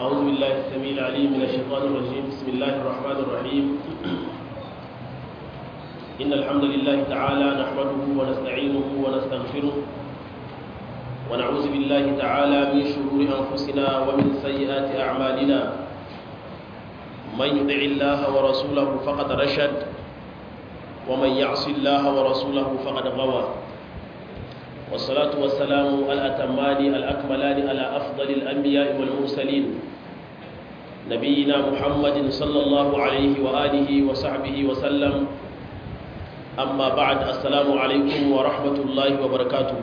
أعوذ بالله السميع العليم من الشيطان الرجيم بسم الله الرحمن الرحيم إن الحمد لله تعالى نحمده ونستعينه ونستغفره ونعوذ بالله تعالى من شرور أنفسنا ومن سيئات أعمالنا من يطع الله ورسوله فقد رشد ومن يعص الله ورسوله فقد غوى والصلاة والسلام الأتمان الأكملان على أفضل الأنبياء والمرسلين نبينا محمد صلى الله عليه وآله وصحبه وسلم أما بعد السلام عليكم ورحمة الله وبركاته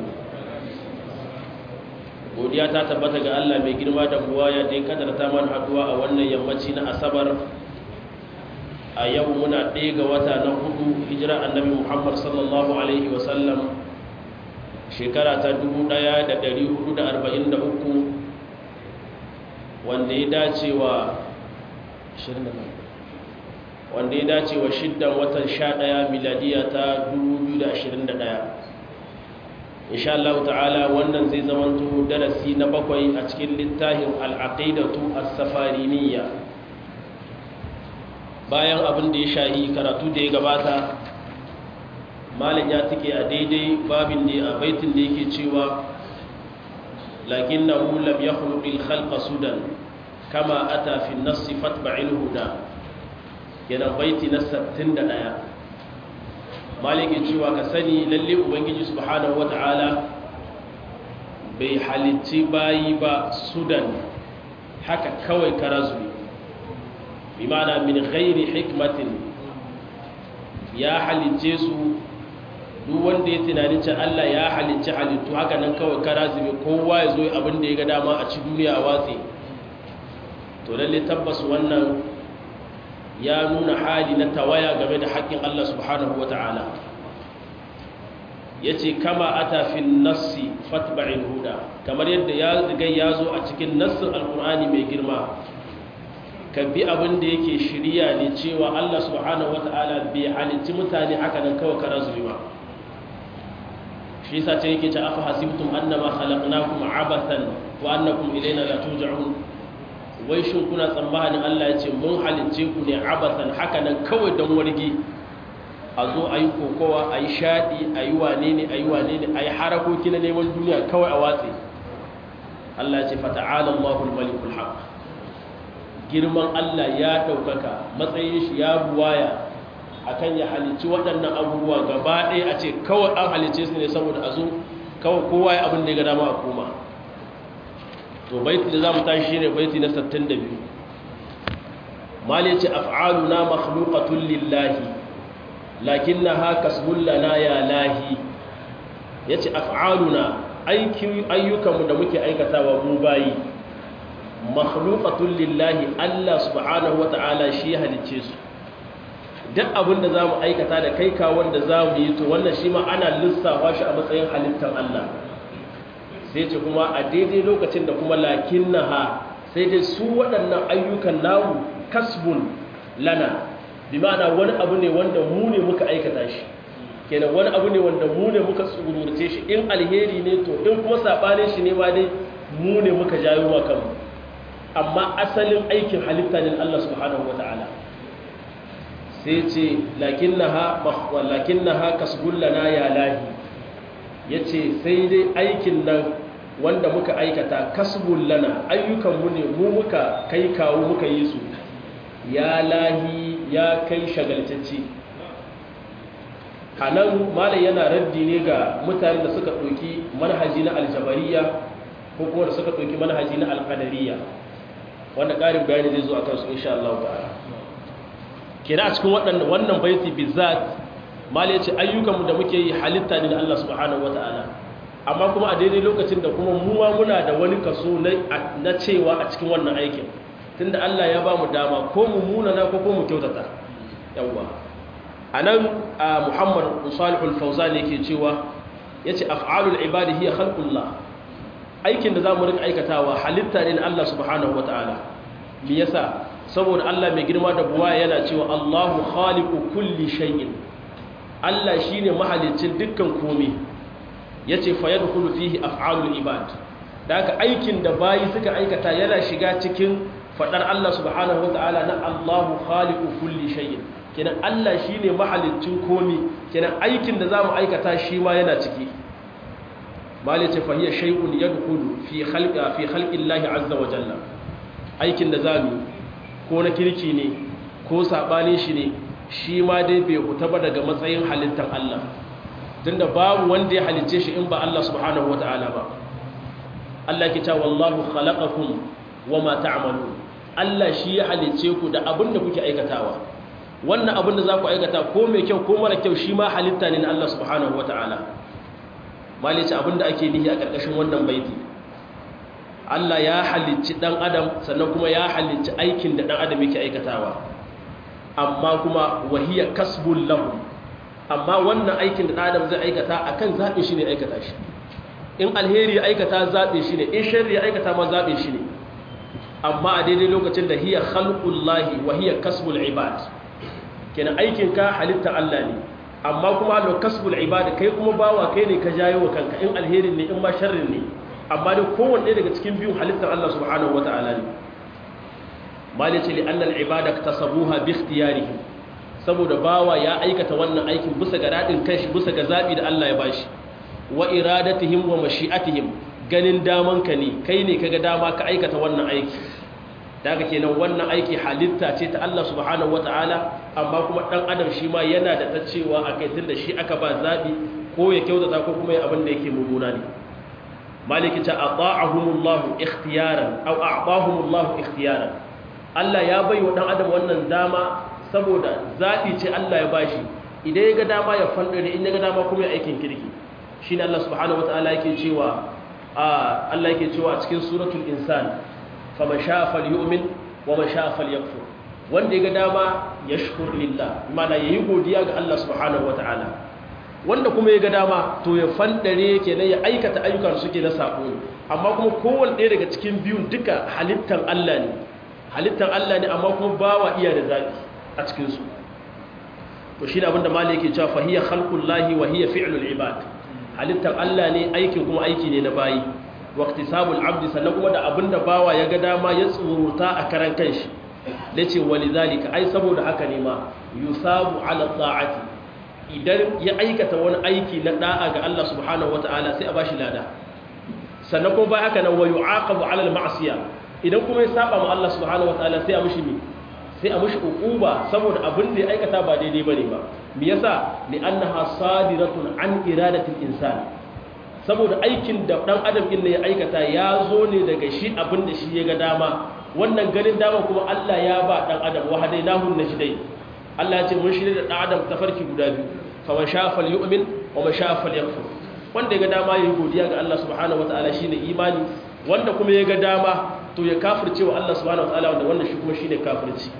godiya ta tabbata ga Allah mai girma da buwaya da ya kadarta man haduwa a wannan yammaci na asabar a yau muna ɗaya ga wata na hudu hijira annabi muhammad sallallahu alaihi wasallam shekara ta 1443 wanda ya dace wa wanda ya dace wa shiddan watan 11 miladiya ta 2021 insha Allah ta'ala wannan zai zamanto darasi na bakwai a cikin littafin al'aqidatu as-safariniyya bayan abin da ya shahi karatu da ya gabata malin ya tike a daidai babin da a baitin da yake cewa lakinnahu lam yakhluqil khalqa sudan kama ata fi an-nass fatba'il huda yana baiti na 61 maliki cewa ka sani lalle ubangiji subhanahu wata'ala bai halicci bayi ba sudan haka kawai karazu bi mana min ghairi hikmatin ya halicce su duk wanda ya tunani ce Allah ya halicci halittu haka nan kawai karazu kowa ya zo abin da ya ga dama a ci duniya a watsi to lalle tabbas wannan ya nuna hali na tawaya game da haƙƙin Allah subhanahu wa ta'ala ya ce kama a tafin nassi fatba'in huda kamar yadda ya zigai ya zo a cikin nassin alkur'ani mai girma ka bi abin da yake shirya ne cewa Allah subhanahu wa ta'ala bai halicci mutane haka nan kawai kara zuri ba shi yasa ce yake ce afa hasibtum annama khalaqnakum abathan wa annakum ilayna la turja'un wai shin kuna tsammanin Allah ya ce mun halicce ku ne abasan haka nan kawai don wargi a zo a yi kokowa a yi shaɗi a yi wane ne a yi wane ne a yi harakoki na neman duniya kawai a watsi Allah ya ce fata'ala Allahul malikul haq girman Allah ya ɗaukaka matsayin shi ya buwaya akan ya halicci waɗannan abubuwa gaba ɗaya a ce kawai an halicce su ne saboda a zo kawai kowa ya abin da ya ga dama a koma to baiti da za mu tashi shine baiti na 62 mali ce af'aluna makhluqatun lillahi lakinnaha kasbun lana ya lahi yace af'aluna ayyukanmu da muke aikatawa mu bayi makhluqatun lillahi Allah subhanahu wata'ala shi halicce su duk abin da zamu aikata da kai ka wanda zamu yi to wannan shi ma ana lissafa shi a matsayin halittar Allah sai ce kuma a daidai lokacin da kuma lakin ha sai dai su waɗannan ayyukan namu kasbun lana bi ma'ana wani abu ne wanda mu ne muka aikata shi kenan wani abu ne wanda mu ne muka tsururce shi in alheri ne to in kuma saɓanin shi ne ma dai mu ne muka jayo wa kanmu amma asalin aikin halitta ne Allah subhanahu wa ta'ala sai ce lakin ha kasbun lana ya lahi ya ce sai dai aikin nan wanda muka aikata kasbun lana ayyukanmu ne mu muka kai kawo muka yi su ya lahi ya kai shagaltacce a nan malai yana raddi ne ga mutane da suka ɗauki manhaji na aljabariya ko kuma da suka ɗauki manhaji na alƙadariya wanda ƙarin bayani zai zo a kansu insha Allah ta'ala kira a cikin wannan baiti bizat mali ya ce ayyukanmu da muke yi halitta ne da Allah subhanahu wata'ala amma kuma a daidai lokacin da kuma muwa muna da wani kaso na cewa a cikin wannan aikin tunda Allah ya ba mu dama ko mu munana ko ko mu kyautata yawwa a nan a muhammad salihul fauzan yake cewa ya ce af'alul ibadi hiya khalqullah aikin da za mu rika aikatawa halitta ne na Allah subhanahu wata'ala me yasa saboda Allah mai girma da buwa yana cewa Allahu khaliqu kulli shay'in Allah shi ne mahalicin dukkan komi ya ce fa yadda fihi af'alul ibad da haka aikin da bayi suka aikata yana shiga cikin fadar Allah subhanahu wataala na Allahu khaliqu kulli shay'in kenan Allah shine mahalicin komi kenan aikin da zamu aikata shi ma yana ciki malice fa hiya shay'un yadkhulu fi khalqa fi khalqi Allah azza wa jalla aikin da zamu ko na kirki ne ko sabanin shi ne shi ma dai bai huta ba daga matsayin halittar Allah tunda babu wanda ya halicce shi in ba Allah subhanahu wataala ba Allah ke cewa wallahu khalaqakum wama ta'malun Allah shi ya halicce ku da abin da kuke aikatawa wannan abin da za ku aikata ko mai kyau ko mara kyau shi ma halitta ne na Allah subhanahu wataala malice abin da ake nihi a ƙarƙashin wannan baiti Allah ya halicci dan adam sannan kuma ya halicci aikin da dan adam yake aikatawa amma kuma wahiya kasbul lahu amma wannan aikin da adam zai aikata akan zaɓe shi ne aikata shi in alheri ya aikata zaɓe shi ne in sharri ya aikata ma zaɓe shi ne amma a daidai lokacin da hiya khalqullahi wa hiya kasbul ibad kenan aikin ka halitta Allah ne amma kuma lo kasbul ibad kai kuma bawa kai ne ka jayo wa kanka in alherin ne in ma sharrin ne amma dai kowanne daga cikin biyun halittar Allah subhanahu wataala ne malice li annal ibada tasabuha bi ikhtiyarihim saboda bawa ya aikata wannan aikin bisa ga dadin kanshi bisa ga zabi da Allah ya bashi wa iradatihim wa mashi'atihim ganin daman ka ne kai ne kaga dama ka aikata wannan aiki daga kenan wannan aiki halitta ce ta Allah subhanahu wataala amma kuma dan adam shi ma yana da ta cewa akai tunda shi aka ba zabi ko ya kyautata ko kuma ya abin da yake mummuna ne maliki ta ata'ahumullahu ikhtiyaran aw a'tahumullahu ikhtiyaran Allah ya bai wa ɗan adam wannan dama saboda zaɓi ce Allah ya bashi idan ya ga dama ya fandare in ya ga dama kuma ya aikin kirki shi ne Allah subhanahu wa ta'ala yake cewa Allah yake cewa a cikin suratul insan faman sha'a falyu'min wa man sha'a falyakfur wanda ya ga dama yashkur lillah mana yayi godiya ga Allah subhanahu wa ta'ala wanda kuma ya ga dama to ya fandare kenan ya aikata ayyukan suke na sako amma kuma kowanne ɗaya daga cikin biyun duka halittan Allah ne halittar Allah ne amma kuma bawa iya da zaɓi a cikinsu to shi da abinda mali yake cewa fahiyar halkun lahi wa hiya fi'lul ibad halittar Allah ne aikin kuma aiki ne na bayi waqti sabul abdi sannan kuma da abinda bawa ya ga dama ya tsuruta a karan kanshi da ce wali zalika ai saboda haka ne ma yusabu ala ta'ati idan ya aikata wani aiki na da'a ga Allah subhanahu wataala sai a bashi lada sannan kuma bai haka nan wa yu'aqabu ala al-ma'siyah idan kuma ya saba ma Allah subhanahu wataala sai a mushi mi sai a mushi uquba saboda abin da ya aikata ba daidai bane ba me yasa li annaha sadiratun an iradatil insan saboda aikin da dan adam din ne ya aikata ya zo ne daga shi abin da shi ya ga dama wannan ganin dama kuma Allah ya ba dan adam wa hadainahu najdai Allah ya ce mun shirye da dan adam tafarki guda biyu fa man sha'a falyu'min wa man sha'a falyakfur wanda ya ga dama yayi godiya ga Allah subhanahu wataala shine imani wanda kuma ya ga dama to ya kafirce wa Allah subhanahu wa ta'ala wanda wannan shi kuma shine kafirci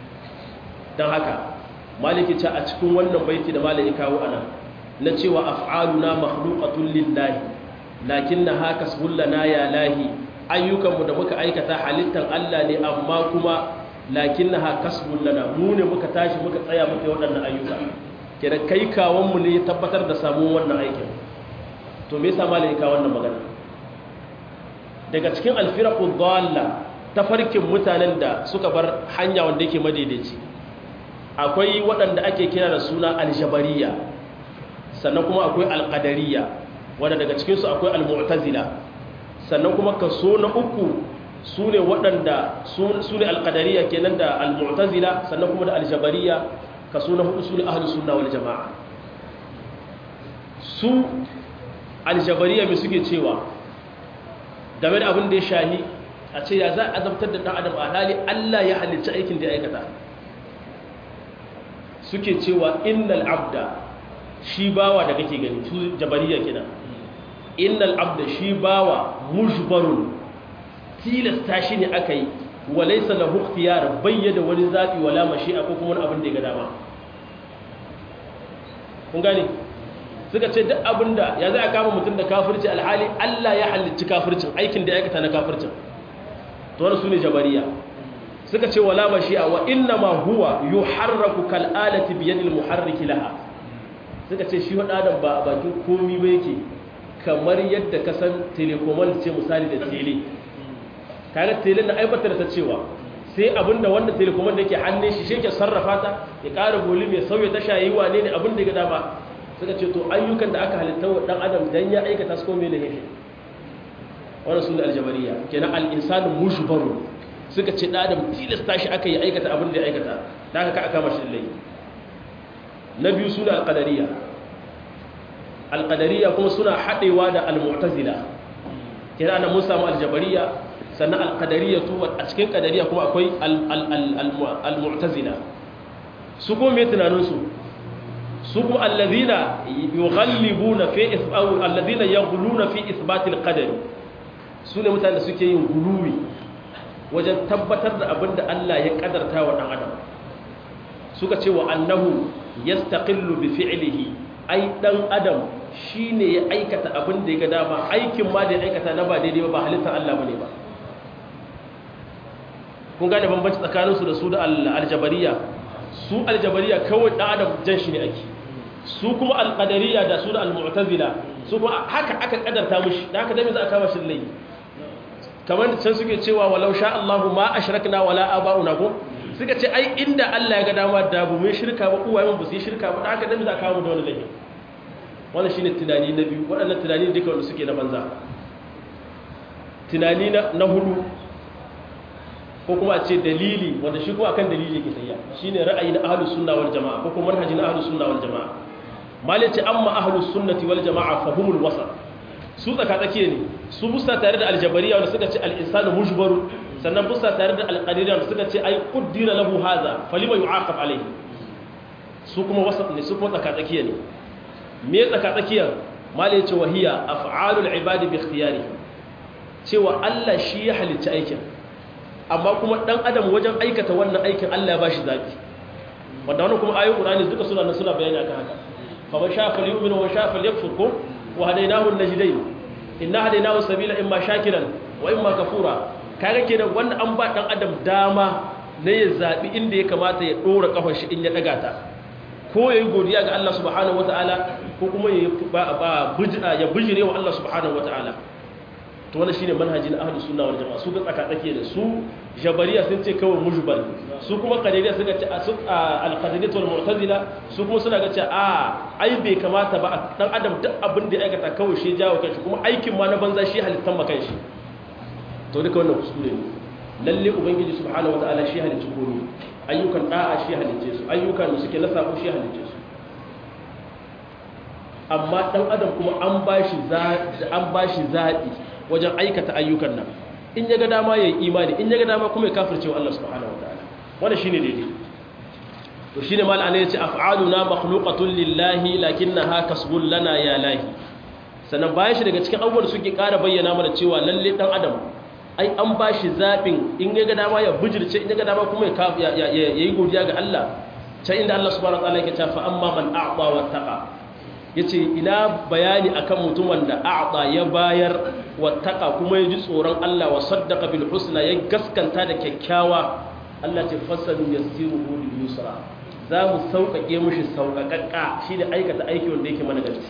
dan haka maliki ta a cikin wannan baiti da maliki kawo anan na cewa af'aluna makhluqatun lillahi lakinnaha kasbul lana ya lahi ayyukan mu da muka aikata halittan Allah ne amma kuma lakinnaha kasbul lana mu ne muka tashi muka tsaya muka yi waɗannan ayyuka kenan kai kawon mu ne tabbatar da samun wannan aikin to me yasa maliki kawo wannan magana daga cikin alfiraku dalla tafarkin mutanen da suka bar hanya wanda yake madaidaici akwai waɗanda ake kira da suna aljabariya sannan kuma akwai alƙadariya wanda daga cikinsu akwai almu'tazila sannan kuma kaso na uku su ne waɗanda su ne alƙadariya kenan da almu'tazila sannan kuma da aljabariya kaso na hudu su ne ahlus sunna wal jama'a su aljabariya mai suke cewa game da abin da ya shahi a ce ya za a azabtar da ɗan adam a hali Allah ya halicci aikin da ya aikata suke cewa innal abda shi bawa da kake gani su jabariya kina innal abda shi bawa mujbarun tilasta shi ne aka yi walaysa lahu ikhtiyar bayyana wani zabi wala mashi'a ko kuma wani abin da ya ga dama kun gane suka ce duk abinda ya za a kama mutum da kafirci alhali Allah ya halicci kafircin aikin da ya aikata na kafircin to wani su ne jabariya suka ce wala mashi'a wa inna ma huwa yuharraku kal alati bi yadil muharriki laha suka ce shi wada adam ba a bakin komi ba yake kamar yadda ka san telekomal ce misali da tele kaga tele na aibatar ta cewa sai abinda wanda telekomal da yake hannun shi shi ke sarrafa ta ya ƙara volume ya sauya ta shayi wane ne abin da ya dama suka ce to ayyukan da aka halitta wa dan adam dan ya aikata su ko me ne yake wannan sunan aljabariya kenan al-insanu mushbaru suka ce dan adam tilasta shi aka yi aikata abin da ya aikata da aka ka aka mashi laifi na biyu suna al-qadariyya al-qadariyya kuma suna haɗewa da al-mu'tazila kenan ana mun samu al-jabariyya sannan al-qadariyya to a cikin qadariyya kuma akwai al-mu'tazila su kuma me tunanin su su kuma allazina yughallibuna fi isbau allazina yaghluna fi isbat al-qadar su ne mutanen da suke yin guluwi wajen tabbatar da abinda Allah ya kadarta wa dan adam suka ce wa annahu yastaqillu bi fi'lihi ai dan adam shine ya aikata abin da ya ga dama aikin ma da ya aikata na ba daidai ba ba halittar Allah bane ba kun gane bambanci tsakaninsu da su da aljabariya su aljabariya kawai dan adam jan shi ne ake su kuma alqadariya da su da almu'tazila su kuma haka aka kadarta mushi da haka dai za a kama shi lai kamar da can suke cewa walau sha Allahu ma ashrakna wala aba'una ko suka ce ai inda Allah ya ga dama da bu mai shirka ba uwayen ba su yi shirka ba da haka dai za a kama da wani laifi wannan shine tunani na biyu waɗannan tunani duka wanda suke na banza tunani na hudu ko kuma a ce dalili wanda shi kuma akan dalili yake tsayya shine ra'ayi na ahlus sunna wal jamaa ko kuma manhaji na ahlus sunna wal jamaa malai ce amma ahlus sunnati wal jamaa fa humul wasat su tsaka tsakiye ne su busta tare da aljabariya wanda suka ce al insanu mujbaru sannan busta tare da al qadiriyya wanda suka ce ai qaddira lahu hadha falima yu'aqab alayhi su kuma wasat ne su kuma tsaka tsakiye ne me tsaka tsakiyar malai ce wahiya af'alul ibadi bi ikhtiyari cewa Allah shi ya halicci aikin amma kuma dan adam wajen aikata wannan aikin Allah ya bashi zabi wanda wannan kuma ayoyin Qur'ani duka suna nan suna bayani akan haka fa man sha'a falyu'min wa man sha'a falyakfur ko wa hadaynahu an-najdayn inna hadaynahu sabila imma shakiran wa imma kafura kaga kenan wannan an ba dan adam dama ne ya zabi inda ya kamata ya dora kafar shi in ya daga ta ko yayi godiya ga Allah subhanahu wataala ko kuma ya ba ya bijire wa Allah subhanahu wataala to wannan shine manhajin ahlus sunna wal jamaa su ga tsaka tsake da su jabariya sun ce kawai mujbal su kuma qadariya suka ce al qadariyya wal mu'tazila su kuma suna ga ce a ai bai kamata ba dan adam duk abin da ya aikata kawai shi jawo kanshi kuma aikin ma na banza shi halittan ma kanshi to duka wannan kuskure ne lalle ubangiji subhanahu wataala shi halicci komai ayyukan da'a shi halicce su ayyukan da suke na sabo shi halicce su amma dan adam kuma an bashi an bashi zabi wajen aikata ayyukan nan in ya ga dama ya yi imani in ya ga dama kuma ya kafirce wa Allah subhanahu wa ta'ala wanda shine daidai to shine mal ana yace af'aluna makhluqatun lillahi lakinnaha kasbun lana ya lahi sannan bayan shi daga cikin abubuwan suke ƙara bayyana mana cewa lalle dan adam ai an bashi zabin in ya ga dama ya bujirce in ya ga dama kuma ya yi godiya ga Allah ta inda Allah subhanahu wa ta'ala yake cewa fa amma man a'ta wa taqa yace ina bayani akan mutum wanda a'ta ya bayar wattaka kuma ya ji tsoron Allah wa saddaqa bil husna ya gaskanta da kyakkyawa Allah ce fasalu yassiruhu lil yusra za mu sauƙaƙe mishi sauƙaƙaƙa shi da aikata aiki wanda yake mana gaci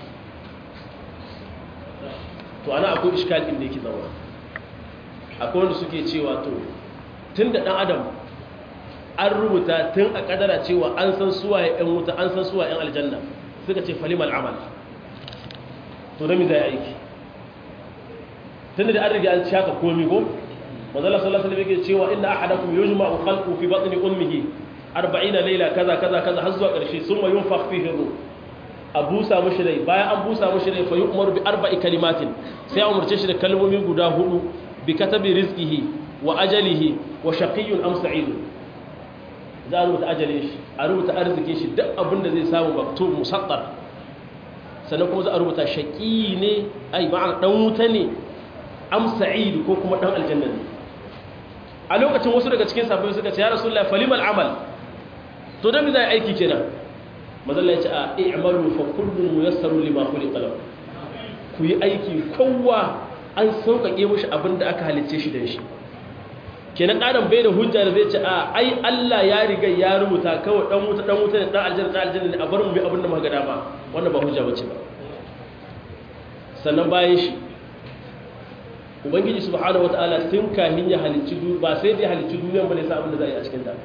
to ana akwai iskal din da yake zama akwai wanda suke cewa to tun da ɗan adam an rubuta tun a ƙadara cewa an san suwa ya wuta an san suwa 'yan aljanna suka ce falimal amal to da mi zai aiki tunda da an riga an shaka komi ko manzala sallallahu alaihi wasallam yake cewa inna ahadakum yujma'u khalqu fi batni ummihi 40 layla kaza kaza kaza har zuwa karshe summa yunfakh fihi ruh a busa mushi rai bayan an busa mushi rai fa yu'maru bi arba'i kalimatin sai a umarce shi da kalmomi guda hudu bi katabi rizqihi wa ajalihi wa shaqiyyun am sa'idun za a rubuta ajalin shi a rubuta arzikin shi duk abin da zai samu maktub musaddar sannan kuma za a rubuta shaqi ne ai ma'ana dan wuta ne am sa'id ko kuma dan aljanna ne a lokacin wasu daga cikin sahabbai suka ce ya rasulullahi falimal amal to dan me zai aiki kenan mazalla ya ce a i'malu fa kullun muyassaru lima khuliqa lahu ku yi aiki kowa an sauƙaƙe mishi abin da aka halicce shi da shi kenan adam bai da hujja da zai ce a ai Allah ya riga ya rubuta kawai dan wuta dan wuta ne dan aljanna dan aljanna ne a bar mu bi abin da muka ga dama wannan ba hujja bace ba sannan bayan shi ubangiji subhanahu wataala tun kahin ya halicci ba sai dai halicci duniyan bane sa abin da za a yi a cikin ta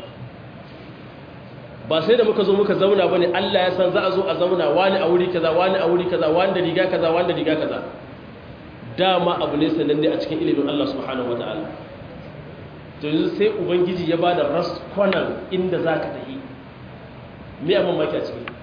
ba sai da muka zo muka zauna bane Allah ya san za a zo a zauna wani a wuri kaza wani a wuri kaza wani da riga kaza wani da riga kaza dama abu ne sananne a cikin ilimin Allah subhanahu wataala to yanzu sai ubangiji ya bada raskonan inda zaka tafi me abin maki a ciki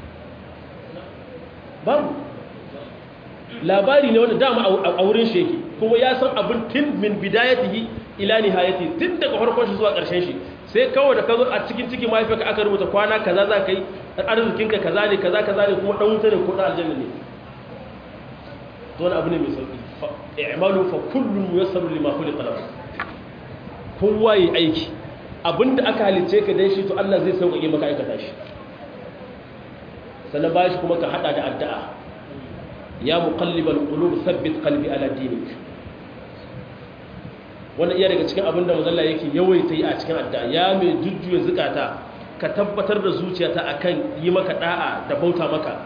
babu labari ne wanda dama a wurin shi yake kuma ya san abin tun min bidayatihi ila nihayati tun daga farkon shi zuwa ƙarshen shi sai kawai da ka zo a cikin ciki mahaifiyarka aka rubuta kwana kaza za ka yi arzikinka kaza ne kaza kaza ne kuma ɗan wuta ne ko ɗan aljanna ne to wani abu ne mai sauƙi i'malu fa kullum yassaru lima khuliqa lahu kowa yi aiki abinda aka halice ka dan shi to Allah zai sauƙaƙe maka aikata shi sannan bayan shi kuma ka hada da addu'a ya muqallibal qulub thabbit qalbi ala dinik wannan iya daga cikin abin da mazalla yake yawaita yi a cikin addu'a ya mai jujjuya zukata ka tabbatar da zuciyata akan yi maka da'a da bauta maka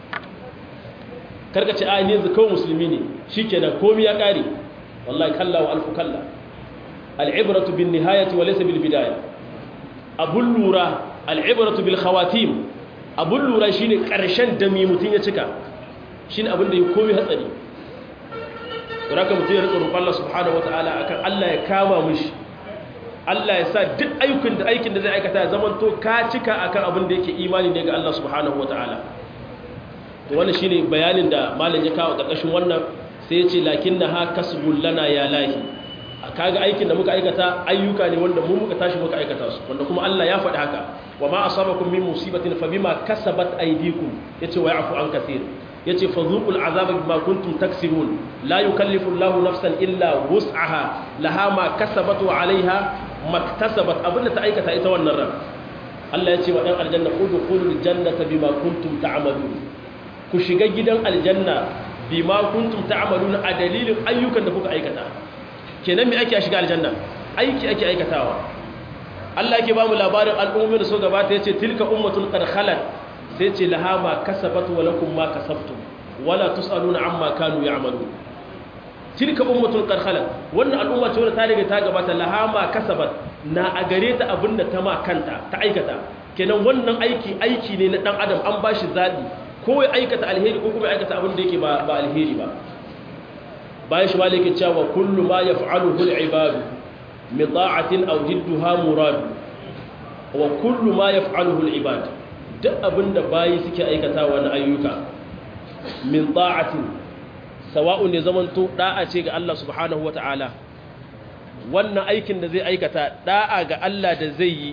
karka ce a ne kawai musulmi ne shikenan komai ya kare wallahi kalla wa alfu kalla al'ibratu bin nihayati wa laysa bil bidaya abun lura al'ibratu bil khawatim abun lura shine karshen da mai mutun ya cika shine abin da ya komai hatsari don haka mutum ya rika roƙon Allah subhanahu wataala akan Allah ya kama mishi Allah ya sa duk aikin da aikin da zai aikata ya zama to ka cika akan abin da yake imani ne ga Allah subhanahu wataala to wannan shine bayanin da malam ya kawo karkashin wannan sai ya ce lakinnaha kasbul lana ya lahi kaga aikin da muka aikata ayyuka ne wanda mu muka tashi muka aikata su wanda kuma Allah ya faɗi haka wa ma asabakum min musibatin fa bima kasabat aydikum yace wa ya'fu an kathir yace fadhuqul azaba bima kuntum taksibun la yukallifu Allahu nafsan illa wus'aha laha ma kasabat wa 'alayha maktasabat abinda ta aikata ita wannan ran Allah yace wa dan aljanna udkhulul jannata bima kuntum ta'malun ku shiga gidan aljanna bima kuntum ta'malun a dalilin ayyukan da kuka aikata kenan me ake shiga aljanna aiki ake aikatawa Allah yake ba mu labarin al'ummomin da so gabata yace tilka ummatun qad khalat sai ce laha ma kasabat wa lakum ma kasabtum wala tusaluna amma kanu ya'malun tilka ummatun qad khalat wannan al'umma ce wanda ta riga ta gabata laha ma kasabat na a gare ta abinda ta ma kanta ta aikata kenan wannan aiki aiki ne na dan adam an bashi zabi ko ya aikata alheri ko kuma ya aikata abin da yake ba ba alheri ba bayan shi malike cewa kullu ma yaf'aluhu al-ibadu min ta'atin aw jidduha murad wa kullu ma yaf'aluhu al-ibad duk abinda bayi suke aikatawa na ayyuka min ta'atin sawa'un ne zamanto da'a ce ga Allah subhanahu wata'ala wannan aikin da zai aikata da'a ga Allah da zai yi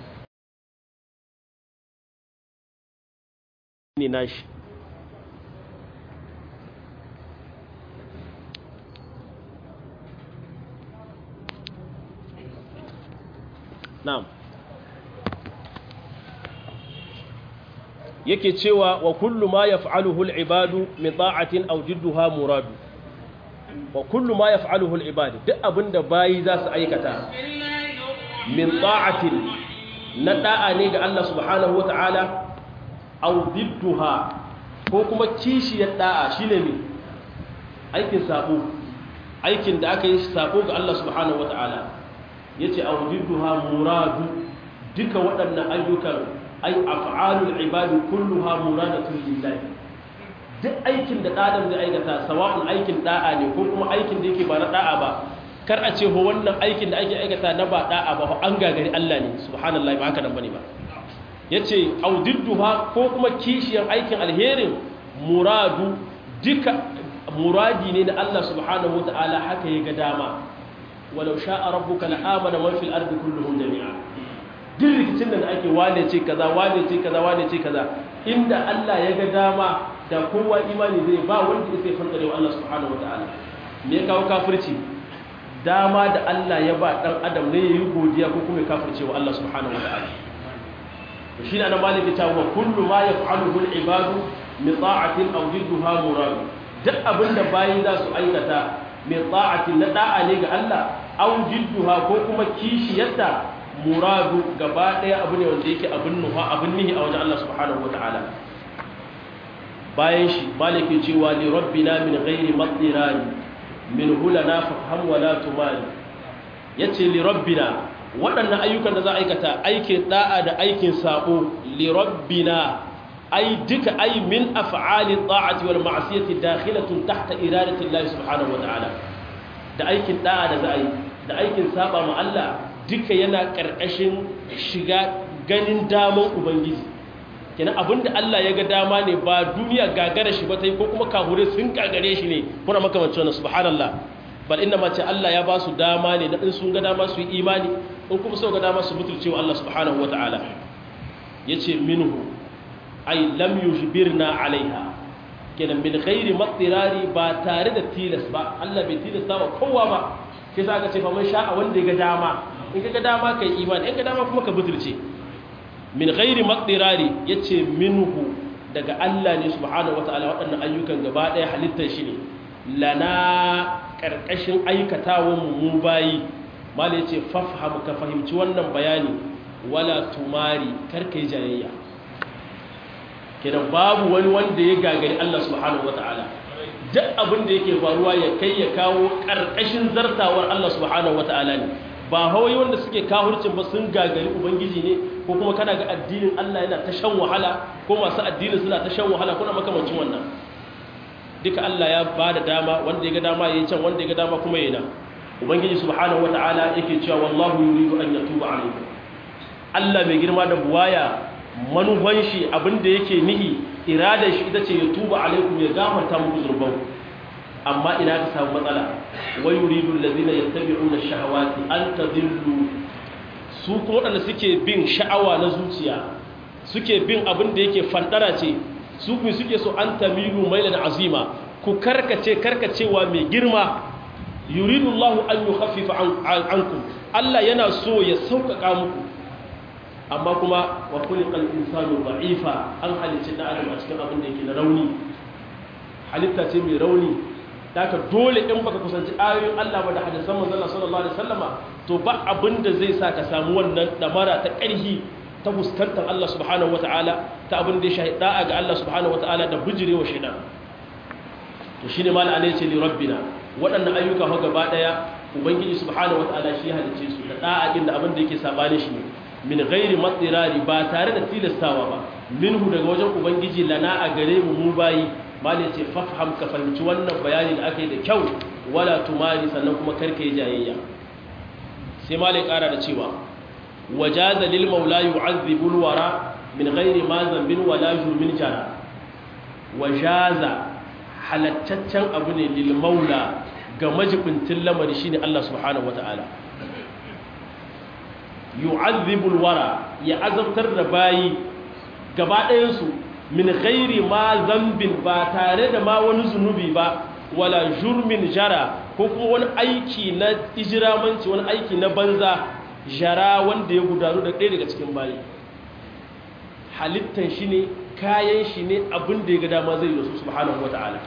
ne nashi na'am yake cewa wa kullu ma yaf'aluhu al-ibadu min ta'atin aw jidduha muradu wa kullu ma yaf'aluhu al-ibad duk abinda bayi za su aikata min ta'atin na da'a ne ga Allah subhanahu wata'ala aw jidduha ko kuma kishiyar da'a shine me aikin sabo aikin da aka yi sabo ga Allah subhanahu wata'ala yace aw jidduha muradu duka waɗannan ayyukan ay af'alul ibadi kulluha muradatun lillahi duk aikin da adam zai aikata sawa'un aikin da'a ne ko kuma aikin da yake ba na da'a ba kar a ce ho wannan aikin da ake aikata na ba da'a ba an gagari Allah ne subhanallahi ba haka nan bane ba yace audidduha ko kuma kishiyar aikin alherin muradu duka muradi ne na Allah subhanahu wataala haka ya ga dama walau sha'a rabbuka la'amana man fil ardi kulluhum jami'a duk rikicin da ake wane ce kaza wane ce kaza wane ce kaza inda Allah ya ga dama da kowa imani zai ba wanda yake fanta da Allah subhanahu wataala me ya kawo kafirci dama da Allah ya ba dan adam ne yayi godiya ko kuma kafirce wa Allah subhanahu wataala shi ne annabi maliki ta wa kullu ma yaf'aluhu al-ibadu min ta'atin aw jidduha murad duk abinda bayi za su aikata min ta'atin na da'a ne ga Allah aw jidduha ko kuma kishiyarta muradu gaba ɗaya abu ne wanda yake abin nufa abin nihi a wajen Allah subhanahu wa ta'ala bayan shi maliki cewa li rabbina min ghairi matirani min hulana fafham wala tumali yace li rabbina waɗannan ayyukan da za a aikata aikin da'a da aikin sabo li rabbina ai duka ai min af'ali ta'ati wal ma'siyati dakhilatun tahta iradati Allah subhanahu wata'ala da aikin da'a da za a yi da aikin saba ma Allah duka yana karkashin shiga ganin daman ubangiji kenan abinda Allah ya ga dama ne ba duniya gagara shi ba tai ko kuma kahure sun gagare shi ne kuna makamancin wannan subhanallah bal inna ma ce Allah ya ba su dama ne na in sun ga dama su yi imani in kuma sun ga dama su butulce wa Allah subhanahu wata'ala yace minhu ay lam yujbirna alaiha kenan min ghairi matirari ba tare da tilas ba Allah bai tilasta wa kowa ba sai sa aka ce fa man sha'a wanda ya ga dama in ka ga dama kai imani in ka dama kuma ka butulce min ghairi matirari yace minhu daga Allah ne subhanahu wataala waɗannan ayyukan gaba ɗaya halittar shi ne lana karkashin aikatawan mu mu bayi mala yace fafham ka fahimci wannan bayani wala tumari karkai jayayya kenan babu wani wanda ya gagari Allah subhanahu wataala duk abin da yake faruwa ya kai ya kawo karkashin zartawar Allah subhanahu wataala ne ba hawai wanda suke kahurcin ba sun gagari ubangiji ne ko kuma kana ga addinin Allah yana ta shan wahala ko masu addinin suna ta shan wahala kuna makamancin wannan duka Allah ya ba da dama wanda ya ga dama yayi can wanda ya ga dama kuma yana ubangiji subhanahu wataala yake cewa wallahu yuridu an yatuba alaykum Allah mai girma da buwaya manufan shi abinda yake nihi iradar shi ita ce ya tuba alaikum ya gafarta muku zurban amma ina ka samu matsala wa yuridu allazina yattabi'una ash-shahawati an tadillu su kuma wadanda suke bin sha'awa na zuciya suke bin abin da yake fandara ce su kuma suke so an tamilu mailan azima ku karkace karkacewa mai girma yuridu Allahu an yukhaffifa ankum Allah yana so ya sauƙaƙa muku amma kuma wa kulikal insanu da'ifa an halicci da adam a cikin abin da yake na rauni halitta ce mai rauni daga dole in baka kusanci ayoyin Allah ba da hadisan manzon Allah sallallahu alaihi wasallama to ba abin da zai sa ka samu wannan damara ta ƙarhi ta fuskantar Allah subhanahu wataala ta abin da ya shahi da'a ga Allah subhanahu wataala da bijirewa shaitan to shine mal alai ce li rabbina waɗannan ayyuka ho gaba daya ubangiji subhanahu wataala shi halicce su da da'a inda abin da yake sabani shi ne min gairi matsirari ba tare da tilastawa ba minhu daga wajen ubangiji lana a gare mu mu bayi mali ce fafham ka fahimci wannan bayani da aka yi da kyau wala tumari sannan kuma karka yi jayayya sai mali kara da cewa wajaza lil maula yu'adhibul wara min ghairi ma zambin wala jurmin jara wajaza halattaccen abu ne lil maula ga majibintin lamari shine Allah subhanahu wataala yu'adhibul wara ya azabtar da bayi gaba ɗayansu min ghairi ma zambin ba tare da ma wani zunubi ba wala jurmin jara ko kuma wani aiki na ijiramanci wani aiki na banza jara wanda ya gudanu da ɗaya daga cikin bayi halittan shi ne kayan shi ne abin da ya ga dama zai yi su subhanahu wata'ala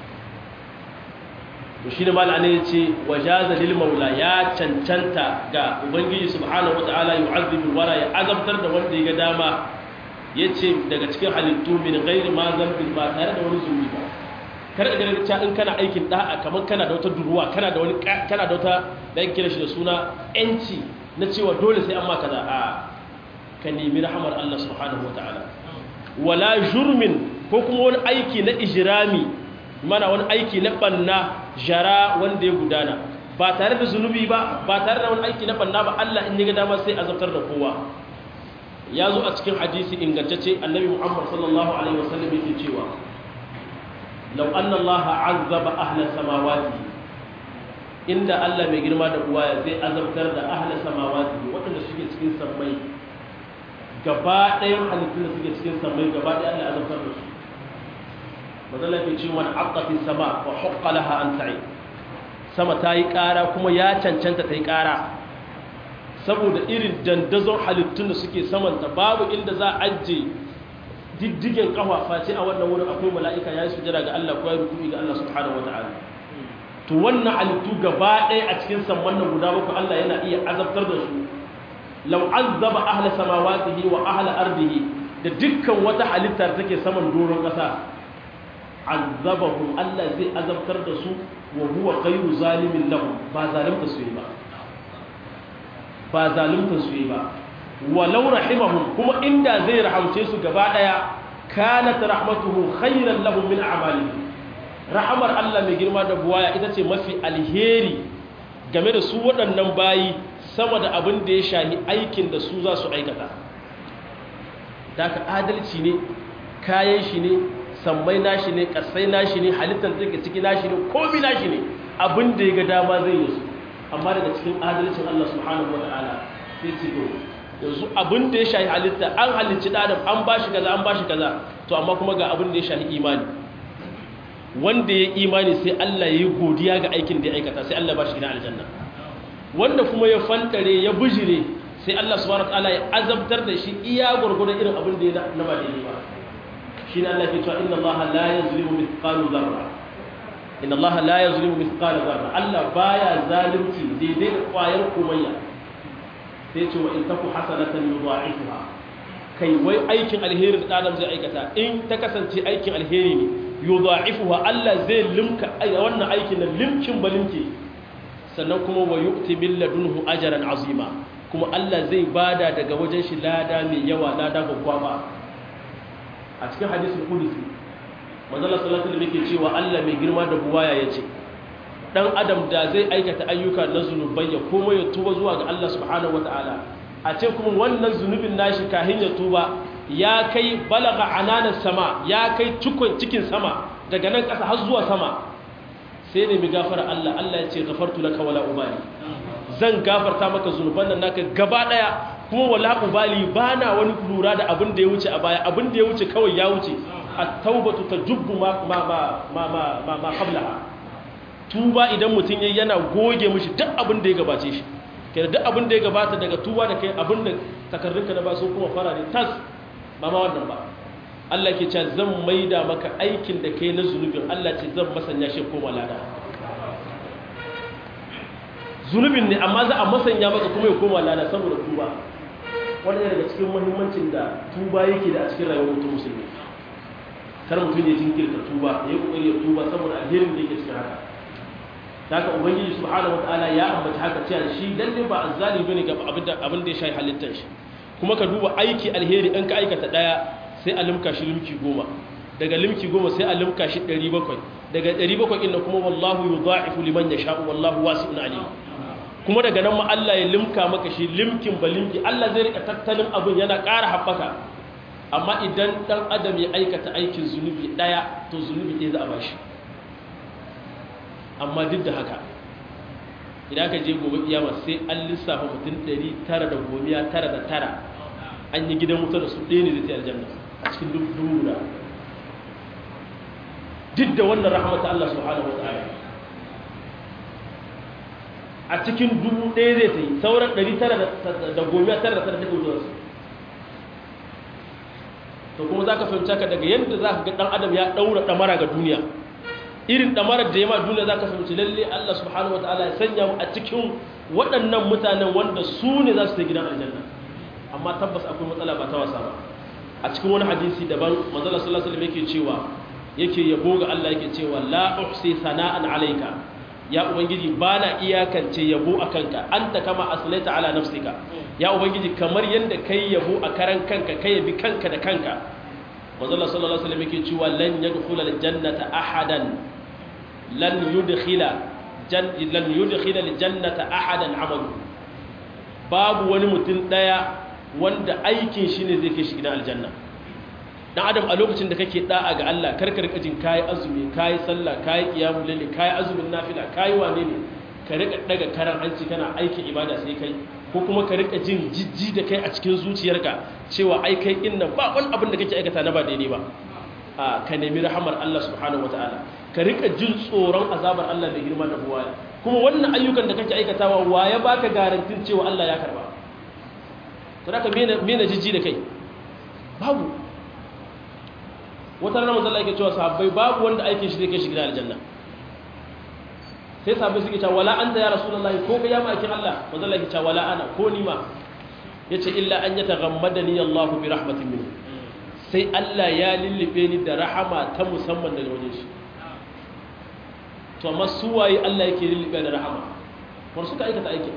to shi ne mal'ana ya ce wa jaza lil maula ya cancanta ga ubangiji subhanahu wata'ala yu'azzibu wara ya azabtar da wanda ya ga dama ya ce daga cikin halittu min gairi ma zambin ba tare da wani zunubi ba kar da ganin cewa in kana aikin da'a kamar kana da wata duruwa kana da wani kana da wata da yake kira shi da suna yanci na cewa dole sai an maka da a ka nemi rahamar Allah subhanahu wataala wala jurmin ko kuma wani aiki na ijrami mana wani aiki na banna jara wanda ya gudana ba tare da zunubi ba ba tare da wani aiki na banna ba Allah in ya ga dama sai azabtar da kowa ya zo a cikin hadisi ingantacce annabi muhammad sallallahu alaihi wasallam yake cewa law anna allaha azzaba ahla samawati inda Allah mai girma da uwaya zai azabtar da ahla samawati waɗanda suke cikin sammai gaba ɗayan halittun da suke cikin sammai gaba ɗaya Allah azabtar da su bazalla ke cewa man aqati sama wa haqqa laha an ta'i sama ta yi ƙara kuma ya cancanta ta yi ƙara saboda irin dandazon halittun da suke samanta babu inda za a ajiye diddigen kafa face a wannan wurin akwai mala'ika ya yi sujada ga Allah ko ya rukuni ga Allah subhanahu wata'ala to wannan halittu gaba ɗaya a cikin samman nan guda bakwai Allah yana iya azabtar da su law azaba ahla samawatihi wa ahla ardihi da dukkan wata halitta da take saman doron ƙasa azabahum Allah zai azabtar da su wa huwa ghayru zalimin lahum ba zalimta su yi ba ba zalimta su yi ba walau rahimahum kuma inda zai rahamce su gaba daya kanat rahmatuhu khayran lahum min a'malihim rahamar Allah mai girma da buwaya ita ce mafi alheri game da su waɗannan bayi sama da abin da ya shahi aikin da su za su aikata da ka adalci ne kayan shi ne sammai nashi ne ƙasai nashi ne halittar take ciki nashi ne komi nashi ne abin da ya ga dama zai yi su amma daga cikin adalcin Allah subhanahu wa ta'ala sai ce to yanzu abin da ya shahi halitta an halicci adam an bashi kaza an bashi kaza to amma kuma ga abin da ya shahi imani wanda ya imani sai Allah ya yi godiya ga aikin da ya aikata sai Allah ba shi gidan aljanna wanda kuma ya fantare ya bujire sai Allah subhanahu wataala ya azabtar da shi iya gurgurdan irin abin da ya na ba daidai ba shine Allah ke cewa inna Allah la yuzlimu mithqala dharra inna Allah la yuzlimu mithqala dharra Allah baya zalunci daidai da kwayar komayya sai ce wa in taku hasanatan yudha'ifuha kai wai aikin alheri da adam zai aikata in ta kasance aikin alheri ne yudha'ifuha Allah zai limka wannan aikin nan limkin balimke sannan kuma wa yu'ti min ladunhu ajran azima kuma Allah zai bada daga wajen shi lada mai yawa lada gwaggwaba a cikin hadisul qudsi manzo Allah sallallahu alaihi wasallam yake cewa Allah mai girma da buwaya yace dan adam da zai aikata ayyuka na zunubai ya koma ya tuba zuwa ga Allah subhanahu wataala a ce kuma wannan zunubin nashi kahin ya tuba ya kai balaga ananan sama ya kai cikon cikin sama daga nan ƙasa har zuwa sama sai ne mi gafara Allah Allah ya ce gafartu laka wala ubali zan gafarta maka zunuban nan naka gaba daya kuma wala ubali bana wani lura da abin da ya wuce a baya abin da ya wuce kawai ya wuce at-taubatu tajubbu ma ma ma ma ma ma qablaha tuba idan mutum yayi yana goge mishi duk abin da ya gabace shi kenan duk abin da ya gabata daga tuba da kai abin da takardunka na ba sun kuma fara ne tas ba ma wannan ba Allah ke cewa zan maida maka aikin da kai na zunubin Allah ce zan masanya shi koma lada zunubin ne amma za a masanya maka kuma ya koma lada saboda tuba wanda daga cikin muhimmancin da tuba yake da a cikin rayuwar mutum musulmi kar mutum ya jinkirta tuba ya yi kokari ya tuba saboda alherin da yake cikin haka ta haka ubangiji subhanahu wataala ya ambaci haka cewa shi lalle ba azzalimi bane ga abin da abin da ya shafi halittar shi kuma ka duba aiki alheri in ka aikata daya sai a limka shi limki goma daga limki goma sai a limka shi 700 daga 700 inda kuma wallahu yudha'ifu liman yasha'u wallahu wasi'un alim kuma daga nan ma Allah ya limka maka shi limkin ba limki Allah zai rika tattalin abin yana ƙara haɓaka amma idan dan adam ya aikata aikin zunubi daya to zunubi ɗaya za a bashi amma duk da haka idan ka je gobe kiyama sai an lissafa mutum 999 an yi gidan wuta da su ɗaya ne zai ta aljanna a cikin dubu guda duk da wannan rahmata Allah subhanahu wa ta'ala a cikin dubu ɗaya zai ta yi sauran 999 da take wutar su to kuma za ka fahimta ka daga yadda za ka ga ɗan adam ya ɗaura ɗamara ga duniya irin ɗamarar da ya ma duniya za ka fahimci lalle Allah subhanahu wa ta'ala ya sanya mu a cikin waɗannan mutanen wanda su ne za su ta gidan aljanna amma tabbas akwai matsala ba ta wasa ba a cikin wani hadisi daban manzala sallallahu alaihi wasallam yake cewa yake yabo ga Allah yake cewa la uhsi sana'an alayka ya ubangiji bana iyakance yabo akanka anta kama aslaita ala nafsika ya ubangiji kamar yanda kai yabo a karan kanka kai yabi kanka da kanka manzala sallallahu alaihi wasallam yake cewa lan yadkhula aljannata ahadan lan yudkhila lan yudkhila aljannata ahadan amalu babu wani mutum daya wanda aikin shi ne zai kai shi gidan aljanna dan adam a lokacin da kake da'a ga Allah karkar kajin kai azumi kai sallah kai qiyamul layl kai azumin nafila kai wane ne ka rika daga karan hanci kana aikin ibada sai kai ko kuma ka rika jin jijji da kai a cikin zuciyarka cewa ai kai inna ba wani abin da kake aikata na ba daidai ba a ka nemi rahamar Allah subhanahu wataala ka rika jin tsoron azabar Allah da girma da buwaya kuma wannan ayyukan da kake aikatawa wa ya baka garantin cewa Allah ya karba sadaka mena jijji da kai babu wata ranar mazala yake cewa sahabbai babu wanda aikin shi zai kai shi gida aljanna sai sahabbai suke cewa wala anta ya rasulullahi ko ka yama aikin Allah mazala yake cewa wala ana ko ni ma yace illa an yataghammadani Allah bi rahmatin minhu sai Allah ya lullube ni da rahama ta musamman daga wajen shi to amma su waye Allah yake lullube da rahama war suka aikata aikin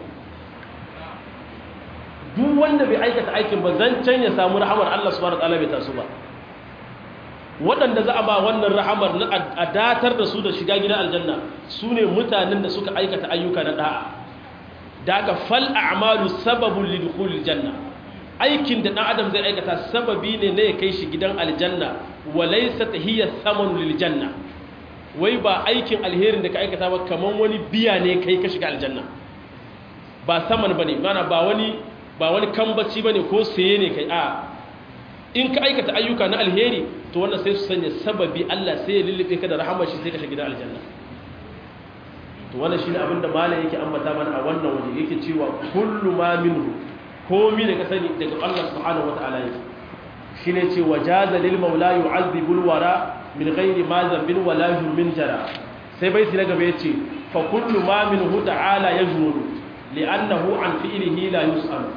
duk wanda bai aikata aikin ba zan can ya samu rahamar Allah subhanahu wataala bai taso ba waɗanda za a ba wannan rahamar na a datar da su da shiga gidan aljanna su ne mutanen da suka aikata ayyuka na da'a daga fal a'malu sababun lidukhulil janna aikin da dan adam zai aikata sababi ne na ya kai shi gidan aljanna wa laysa hiya thamanu lil janna wai ba aikin alherin da ka aikata ba kaman wani biya ne kai ka shiga aljanna ba saman bane mana ba wani ba wani kambaci bane ko saye ne kai a in ka aikata ayyuka na alheri to wannan sai su sanya sababi Allah sai ya lullube ka da rahamar shi sai ka shiga gidan aljanna to wannan shine abin da malam yake ambata mana a wannan waje yake cewa kullu ma minhu komi da ka sani daga Allah subhanahu wataala yake shine ce wajaza lil maula yu'adhibu al wara min ghairi ma zambin wala min jara sai bai na gaba yace fa kullu ma minhu ta'ala yajmulu li'annahu an fi'lihi la yus'al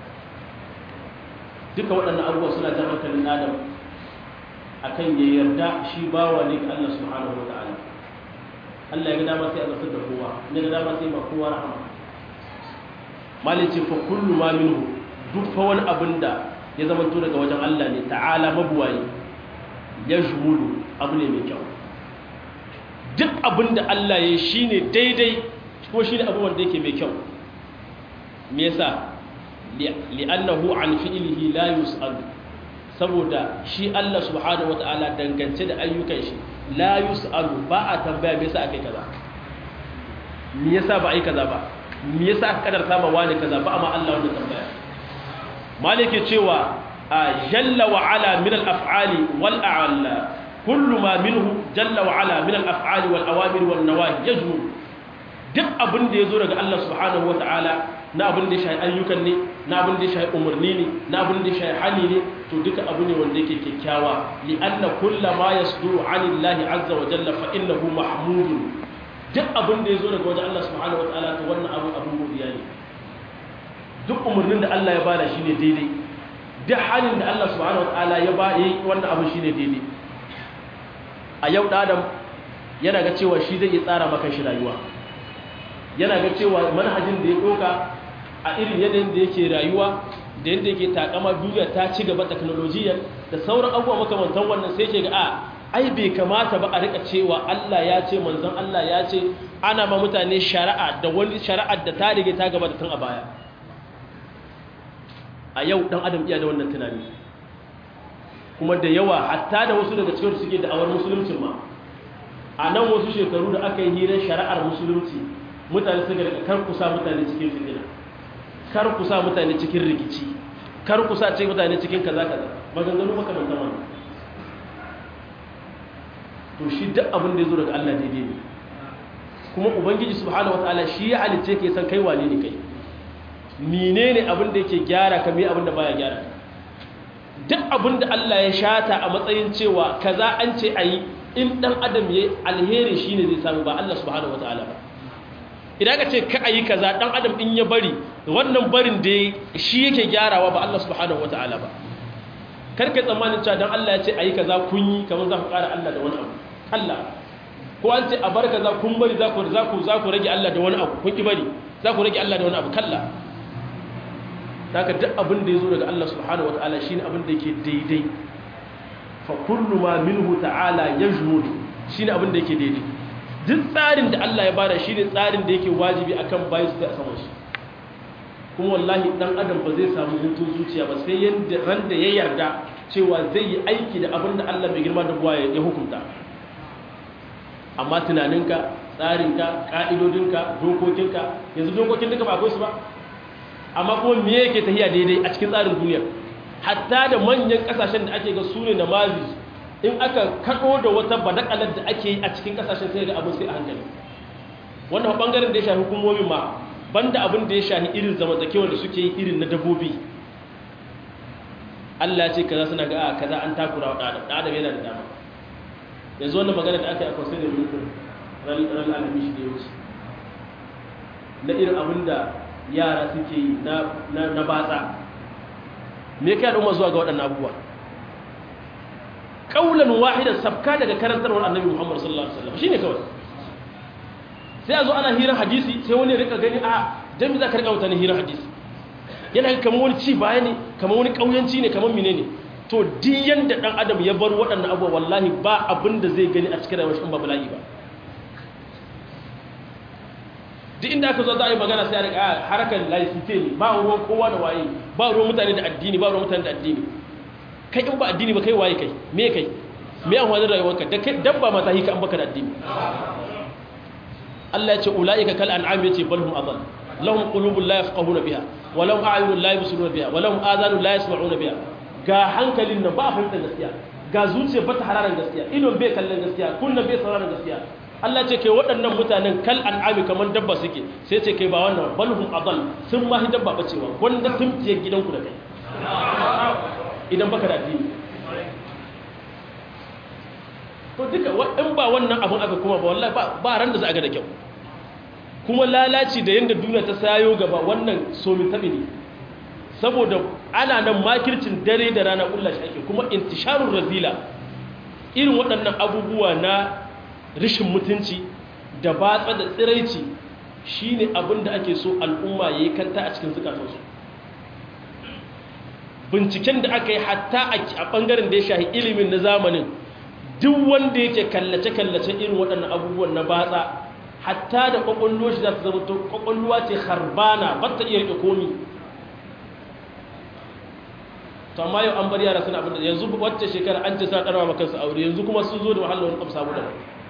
duka waɗannan abubuwa suna jan hankalin adam akan ya yarda shi bawa ne ga Allah subhanahu wataala Allah ya ga dama sai a zartar da kowa ne ga dama sai ma kowa rahama malin ce fa kullu ma minhu duk fa wani abin da ya zama to daga wajen Allah ne ta'ala mabuwayi ya jumulu abu ne mai kyau duk abin da Allah ya yi shine daidai ko shine abu wanda yake mai kyau me yasa li'annahu an fi'lihi la yus'al saboda shi Allah subhanahu wata'ala dangance da ayyukan shi la yus'alu ba a tambaya me yasa akai kaza me yasa ba ai kaza ba me yasa aka kadarta ma wani kaza ba amma Allah wannan tambaya malike cewa jalla wa ala min al af'ali wal a'la kullu ma minhu jalla wa ala min al af'ali wal awamir wan nawahi yajmu duk abin da yazo daga Allah subhanahu wata'ala na abin da ya shahi ayyukan ne na abin da ya shahi umarni ne na abin da ya shahi hali ne to duka abu ne wanda yake kyakkyawa li anna kulla ma yasduru anillahi azza wa jalla fa innahu mahmudun duk abin da yazo daga wajen Allah subhanahu wa ta'ala to wannan abu abun godiya ne duk umarnin da Allah ya bada shine daidai duk halin da Allah subhanahu wa ta'ala ya ba yi wannan abu shine daidai a yau da adam yana ga cewa shi zai iya tsara maka shi rayuwa yana ga cewa manhajin da ya doka a irin yanayin da yake rayuwa da yadda yake takama duniya ta ci gaba teknolojiyar da sauran abubuwa makamantan wannan sai ke ga a ai bai kamata ba a rika cewa Allah ya ce manzon Allah ya ce ana ma mutane shari'a da wani shari'ar da ta rige ta gaba da tun a baya a yau dan adam iya da wannan tunani kuma da yawa hatta da wasu daga cikin suke da awar musulunci ma a nan wasu shekaru da aka yi hirar shari'ar musulunci mutane suka daga kar kusa mutane cikin fitina kar kusa mutane cikin rikici kar kusa ce mutane cikin kaza kaza maganganu makamantan wannan to shi duk abin da ya zo daga Allah daidai ne kuma ubangiji subhanahu wataala shi ya halice ka san kai wane ne kai menene abin da yake gyara ka me abin da baya gyara duk abin da Allah ya shata a matsayin cewa kaza an ce ayi in dan adam yayi alheri shine zai samu ba Allah subhanahu wataala ba idan ka ce ka ayi kaza dan adam in ya bari wannan barin da shi yake gyarawa ba Allah subhanahu wataala ba karka tsammanin cewa dan Allah ya ce ayi kaza kun yi kamar za ku ƙara Allah da wani abu Allah ko an ce a bar kaza kun bari za ku za ku za ku rage Allah da wani abu kun ki bari za ku rage Allah da wani abu kalla daga duk abin da yazo daga Allah subhanahu wataala shine abin da yake daidai fa kullu ma minhu ta'ala yajmud shine abin da yake daidai duk tsarin da Allah ya bada shine tsarin da yake wajibi akan bayi su ta sama shi kuma wallahi dan adam ba zai samu hutun zuciya ba sai yanda ran da ya yarda cewa zai yi aiki da abin da Allah mai girma da buwa ya hukunta amma tunaninka tsarinka ka'idodinka dokokinka yanzu dokokin duka ba akwai su ba amma kuma me yake tafiya daidai a cikin tsarin duniya hatta da manyan kasashen da ake ga su ne na mazi in aka kaɗo da wata badakalar da ake yi a cikin kasashen sai ga abin sai a hankali wannan bangaren da ya shafi hukumomin ma banda abin da ya shahi irin zamantakewar da suke yi irin na dabbobi Allah ce kaza suna ga a kaza an takura wa ɗan adam yana da dama yanzu wannan magana da aka yi a kwasai da mulkin ran alami shi da ya wuce na irin abin da yara suke yi na batsa me kai al'umma zuwa ga waɗannan abubuwa kaulan wahidan sabka daga karantarwar annabi Muhammad sallallahu alaihi wasallam shine kawai sai a zo ana hirar hadisi sai wani ya rika gani a dan me za ka rika mutane hirar hadisi yana kamar wani ci baya ne kamar wani kauyanci ne kamar menene to duk yanda dan adam ya bar waɗannan abubuwa wallahi ba abin da zai gani a cikin rayuwar shi ba bala'i ba duk inda aka zo za a yi magana sai a rika harkar laifite ne ba ruwan kowa da waye ba ruwan mutane da addini ba ruwan mutane da addini kai in ba addini ba kai waye kai me kai me an wani rayuwarka da kai dabba mata hika an baka da addini Allah ya ce ulaika kal an'am yace bal hum adall lahum qulubun la yafqahuna biha wa lahum a'yunun la yubsiruna biha wa lahum adhanun la yasma'una biha ga hankalin nan ba fahimtar gaskiya ga zuciya ba ta hararan gaskiya idon bai kallon gaskiya kunna bai sauraron gaskiya Allah ce kai waɗannan mutanen kal an'ami kamar dabba suke sai ce kai ba wannan balhum adal sun ma dabba bacewa wanda sun fiye gidanku da kai idan baka da addini to duka in ba wannan abun aka kuma ba wallahi ba ran da za a ga da kyau kuma lalaci da yanda duniya ta sayo gaba wannan somi tabi ne saboda ana nan makircin dare da rana kulla shi ake kuma intisharun razila irin waɗannan abubuwa na rishin mutunci da batsa da tsiraici shine abin da ake so al'umma yayi kanta a cikin zukatansu binciken da aka yi hatta a ɓangaren da ya shahi ilimin na zamanin duk wanda yake kallace-kallace irin waɗannan abubuwan na batsa hatta da ƙwaƙwallo shi za ta zama to ƙwaƙwalluwa ce harbana ba ta iya riƙe komi to amma yau an bar yara suna abin da yanzu wacce shekara an ce sa ɗarwa makansu aure yanzu kuma sun zo da wahalar wani ƙamsa mu da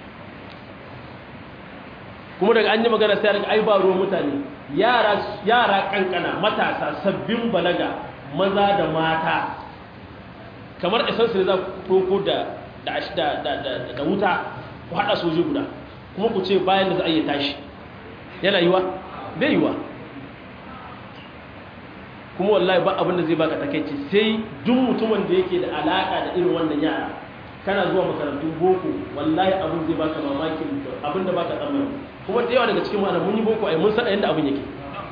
kuma daga an yi magana sai daga ai ba ruwan mutane yara kankana matasa sabbin balaga maza da mata kamar esansu ne za ku ɗoko da wuta ku haɗa soji guda kuma ku ce bayan da za a yi tashi yana yiwa bai yiwa kuma wallahi ba abin da zai baka takaici sai duk mutumin da yake da alaƙa da irin wannan yara kana zuwa makarantun boko wallahi abin zai baka mamakin abin da baka tsammani kuma da yawa daga cikin mana mun yi boko ai mun san yadda abin yake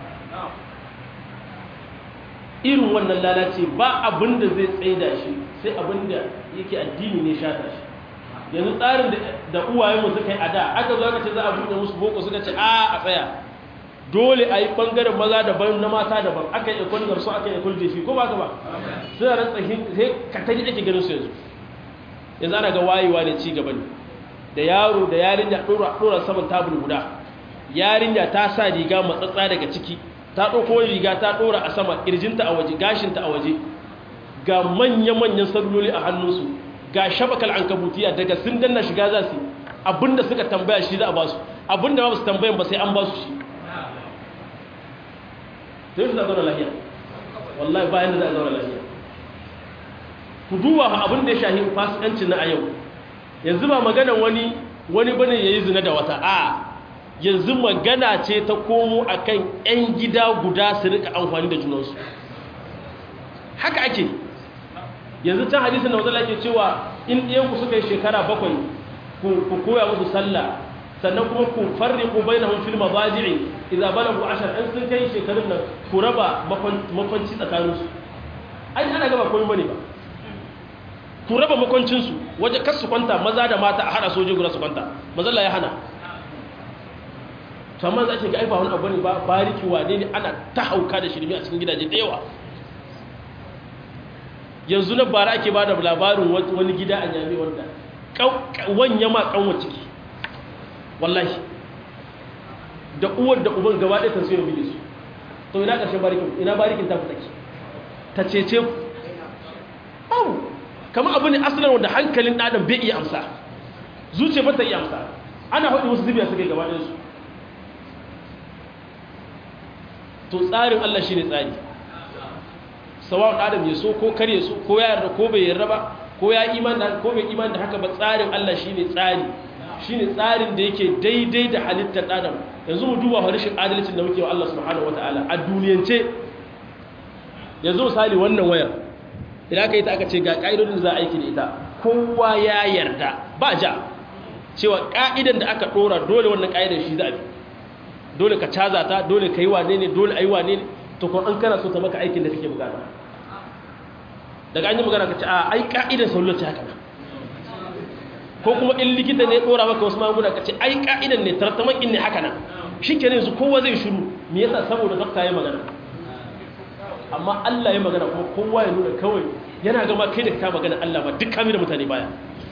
irin wannan lalace ba abin da zai tsaida shi sai abin da yake addini ne shata shi yanzu tsarin da uwayenmu suka yi a da aka zo aka ce za a buɗe musu boko suka ce a a tsaya dole a yi ɓangaren maza daban na mata daban aka yi ikon garsu aka yi ikon jefi ko ba ka ba suna rantsa sai ka ta ji ake ganin su yanzu yanzu ana ga wayewa ne ci gaba ne da yaro da yarinya ɗora saman tabul guda yarinya ta sa riga matsatsa daga ciki ta ɗauko riga ta ɗora a sama ƙirjinta a waje gashinta a waje ga manya-manyan saluloli a hannunsu ga shabakal an kabutiya daga sun danna shiga za su abinda suka tambaya shi za a ba su abinda ba su tambayan ba sai an ba su shi sai su za zauna lahiya wallahi bayan da za a zauna lahiya ku duba abin da ya shahi fasikancin na a yau yanzu ba magana wani wani bane ya yi zina da wata a yanzu magana ce ta komo a kan 'yan gida guda su rika amfani da junansu haka ake yanzu can hadisun da wata ke cewa in ɗiyanku suka yi shekara bakwai ku koya musu sallah sannan kuma ku farri ku bai na hun filma baji'i idan bala ku ashar in sun kai shekarun nan ku raba makwanci tsakaninsu ai ana gaba koyi bane ba ku raba makwancinsu waje kas su kwanta maza da mata a hada soje guda su kwanta mazalla ya hana to amma za ki ga aiba wani abu ne ba bariki wane ne ana ta hauka da shirme a cikin gidaje da yawa yanzu na bara ake ba da labarin wani gida a nyame wanda wanya ma kanwa ciki wallahi da uwar da uban gaba ɗaya tarso ya bige su to ina ƙarshen barikin ina barikin ta fita ki ta cece ku au kama abu ne asalin wanda hankalin ɗadan bai iya amsa zuciya ba ta iya amsa ana haɗe wasu zubiya suka yi gaba ɗinsu to tsarin Allah shi ne tsari sawa'un adam ya so ko kar ya so ko ya yarda ko bai yarda ba ko ya iman da ko bai iman da haka ba tsarin Allah shi ne tsari shi ne tsarin da yake daidai da halittar adam yanzu mu duba harshen adalcin da muke wa Allah subhanahu wataala a duniyance yanzu misali wannan wayar idan aka yi ta aka ce ga ƙa'idodin da za a aiki da ita kowa ya yarda ba ja cewa ƙa'idan da aka ɗora dole wannan ƙa'idar shi za a bi dole ka caza ta dole ka yi wane ne dole a yi wane ne to kuma an kana so ta maka aikin da kake bukata daga an yi magana ka ce a ai ƙa'idar saular ce haka ko kuma in likita ne dora maka wasu magunguna ka ce ai ka'idan ne tartaman in ne haka nan shi ke yanzu kowa zai shiru me yasa saboda dokta ya magana amma Allah ya magana kuma kowa ya nuna kawai yana gama kai da ka magana Allah ba duk kami da mutane baya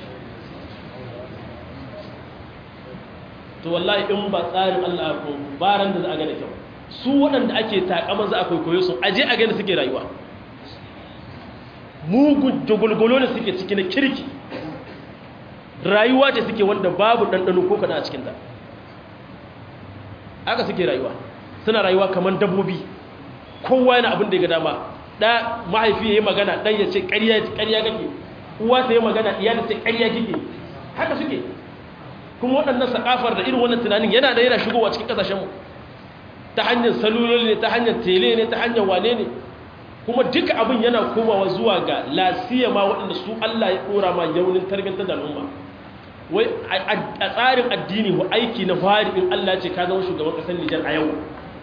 to wallahi in ba tsarin Allah ko baran da za a gane kyau su waɗanda ake takaman za a kwaikwayo su aje a gani suke rayuwa mugun dogulgulo ne suke ciki na kirki rayuwa ce suke wanda babu ɗanɗano ko kaɗa a cikinta aka suke rayuwa suna rayuwa kamar dabbobi kowa yana abin da ya ga dama ɗa mahaifi ya yi magana ɗan ya ce ƙarya kake uwa ta yi magana iya da ce ƙarya kike haka suke kuma waɗannan sakafar da irin wannan tunanin yana da yana shigowa cikin ƙasashenmu ta hanyar saluloli ne ta hanyar tele ne ta hanyar wane ne kuma duka abin yana komawa zuwa ga lasiya ma waɗanda su Allah ya ɗora ma yaunin tarbiyyantar da al'umma wai a tsarin addini wa aiki na fari in Allah ce ka zama shugaban ƙasar Nijar a yau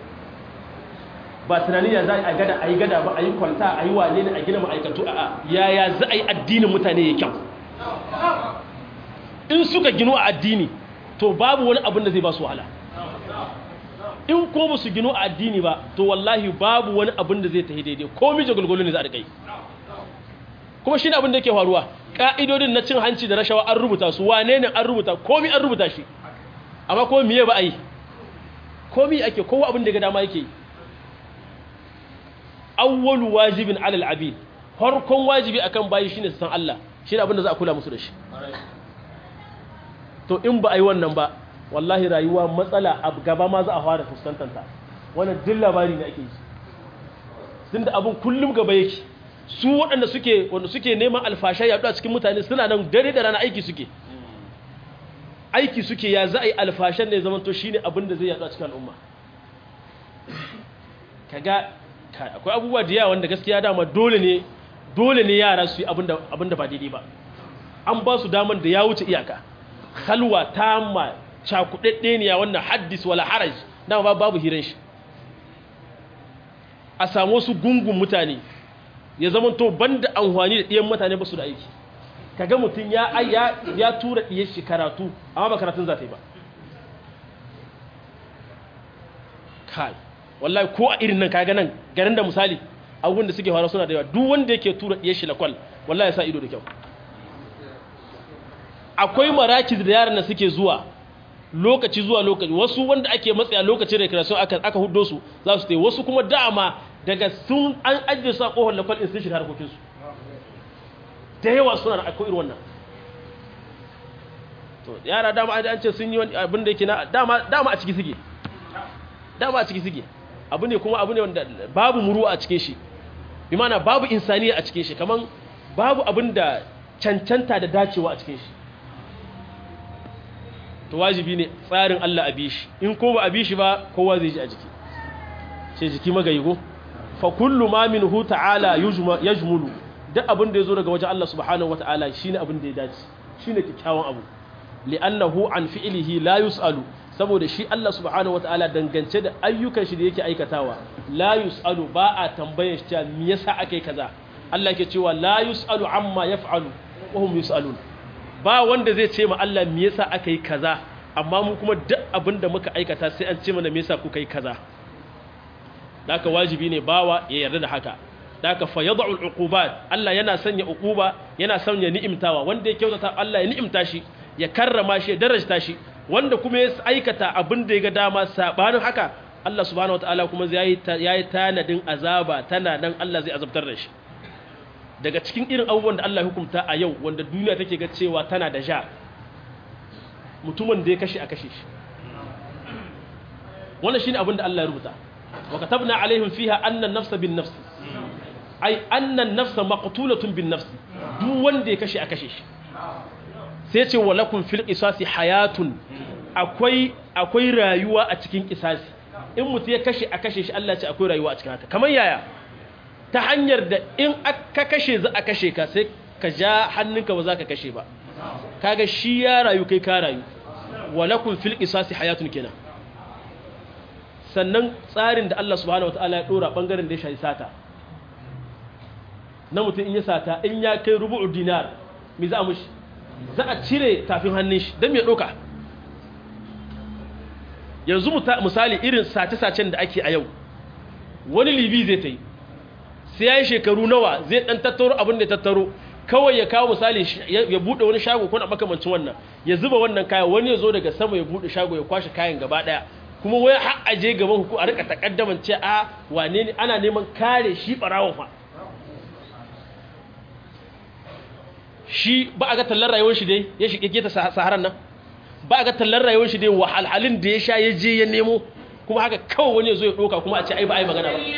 ba tunani ya za a gada a yi gada ba a yi kwalta a yi wane ne a gina ma'aikatu a yaya za a yi addinin mutane ya kyau in suka gino a addini to babu wani abin da zai ba su wahala in ko ba su gino a addini ba to wallahi babu wani abin da zai tafi daidai ko mije gulgulu ne za a kai kuma shi ne abin da yake faruwa ƙa'idodin na cin hanci da rashawa an rubuta su wane ne an rubuta komi an rubuta shi amma ko miye ba a yi komi ake kowa abin da ga dama yake yi awwalu wajibin alal abid farkon wajibi akan bayi shine su san Allah shine abin da za a kula musu da shi to in ba a yi wannan ba wallahi rayuwa matsala a gaba ma za a fara fuskantanta wannan duk labari ne ake yi tun da abin kullum gaba yake su waɗanda suke wanda suke neman alfasha ya a cikin mutane suna nan dare da rana aiki suke aiki suke ya za a yi alfashan ne zamanto shi ne abin da zai yaɗu a cikin al'umma kaga akwai abubuwa da yawa wanda gaskiya dama dole ne dole ne yara su yi abin da ba daidai ba an ba su daman da ya wuce iyaka halwa tamma cakuɗaɗɗe ne wannan haddis wala haraj dama babu hiran shi a samu wasu gungun mutane ya zama to banda amfani da ɗiyan mutane ba su da aiki kaga mutum ya ya tura ɗiyar shi karatu amma ba karatun za ta yi ba kai wallahi ko a irin nan kaga nan garin da misali abubuwan da suke faruwa suna da yawa duk wanda yake tura ɗiyar shi lakwal wallahi ya sa ido da kyau akwai marakiz da yaran da suke zuwa lokaci zuwa lokaci wasu wanda ake matsaya lokacin recreation aka aka huddo su za su tai wasu kuma dama daga sun an ajiye su a kohon lakwal in sun shiga harkokin su da yawa suna da akwai irin wannan to yara dama an ce sun yi wani abin da yake na dama dama a ciki suke dama a ciki suke abu ne kuma abu ne wanda babu muru a cikin shi bi mana babu insaniya a cikin shi kaman babu abin da cancanta da dacewa a cikin shi to wajibi ne tsarin Allah a bishi in ko ba a bishi ba kowa zai ji a jiki ce jiki magayi ko fa kullu ma minhu ta'ala yajmulu duk abin da yazo daga wajen Allah subhanahu wata'ala shine abin da ya dace shine kikkiawan abu li'annahu an fi'lihi la yus'alu saboda shi Allah subhanahu wata'ala dangance da ayyukan shi da yake aikatawa la yus'alu ba a tambayar shi me yasa akai kaza Allah ke cewa la yus'alu amma yaf'alu wa hum yus'alun ba wanda zai ce ma Allah me yasa aka yi kaza amma mu kuma duk abin da muka aikata sai an ce mana me yasa kuka yi kaza daka wajibi ne bawa ya yarda da haka daka fa yad'u al-uqubat Allah yana sanya uquba yana sanya ni'imtawa wanda ya kyautata Allah ya ni'imta shi ya karrama shi ya darajta shi wanda kuma ya aikata abin da ya ga dama sabanin haka Allah subhanahu wataala kuma zai yayi tanadin azaba tana nan Allah zai azabtar da shi daga cikin irin abubuwan da Allah ya hukunta a yau wanda duniya take ga cewa tana da ja mutumin da ya kashe a kashe shi wannan shine abin da Allah ya rubuta wa katabna alaihim fiha anna an-nafsa bin nafs ai anna an-nafsa maqtulatun bin nafs duk wanda ya kashe a kashe shi sai ce wa lakum fil qisasi hayatun akwai akwai rayuwa a cikin qisasi in mutu ya kashe a kashe shi Allah ya ce akwai rayuwa a cikin haka kamar yaya ta hanyar da in aka kashe za a kashe ka sai ka ja hannunka ba za ka kashe ba kaga shi ya rayu kai ka rayu walakun fil qisasi hayatun kenan sannan tsarin da Allah subhanahu wataala ya dora bangaren da ya shafi sata na mutum in ya sata in ya kai rubu'u dinar me za a mushi za a cire tafin hannun shi don mai ɗauka yanzu misali irin sace-sacen da ake a yau wani libi zai ta yi sai ya yi shekaru nawa zai ɗan tattaro abin da ya tattaro kawai ya kawo misali ya buɗe wani shago kuna makamancin wannan ya zuba wannan kayan wani ya zo daga sama ya buɗe shago ya kwashe kayan gaba ɗaya kuma wai har aje gaban hukum a rika takaddaman ce a wane ne ana neman kare shi ɓarawon fa shi ba a ga tallar rayuwar shi dai ya shi ta saharan nan ba a ga tallar rayuwar shi dai wahalhalin da ya sha ya je ya nemo kuma haka kawai wani ya zo ya ɗoka kuma a ce ai ba ai magana ba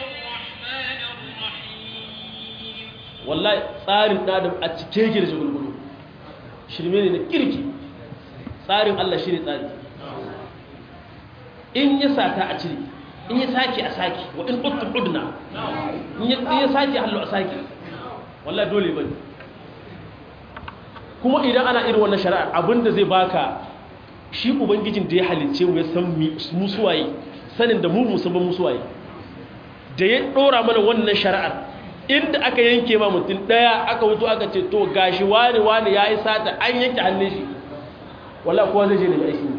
wallahi tsarin ɗadam a cike yake da shagulgulu shirme ne na kirki tsarin Allah shi ne tsari in ya sata a cire in ya sake a sake wa in uttun udna in ya sake hallo a sake wallahi dole bane kuma idan ana irin wannan shari'a abinda zai baka shi ubangijin da ya halicce mu ya san mu suwaye sanin da mu musamman mu suwaye da ya dora mana wannan shari'ar inda aka yanke ma mutum daya aka wuto aka ce to gashi wani wani ya yi sata an yanke hannun shi wala kowa zai je da aiki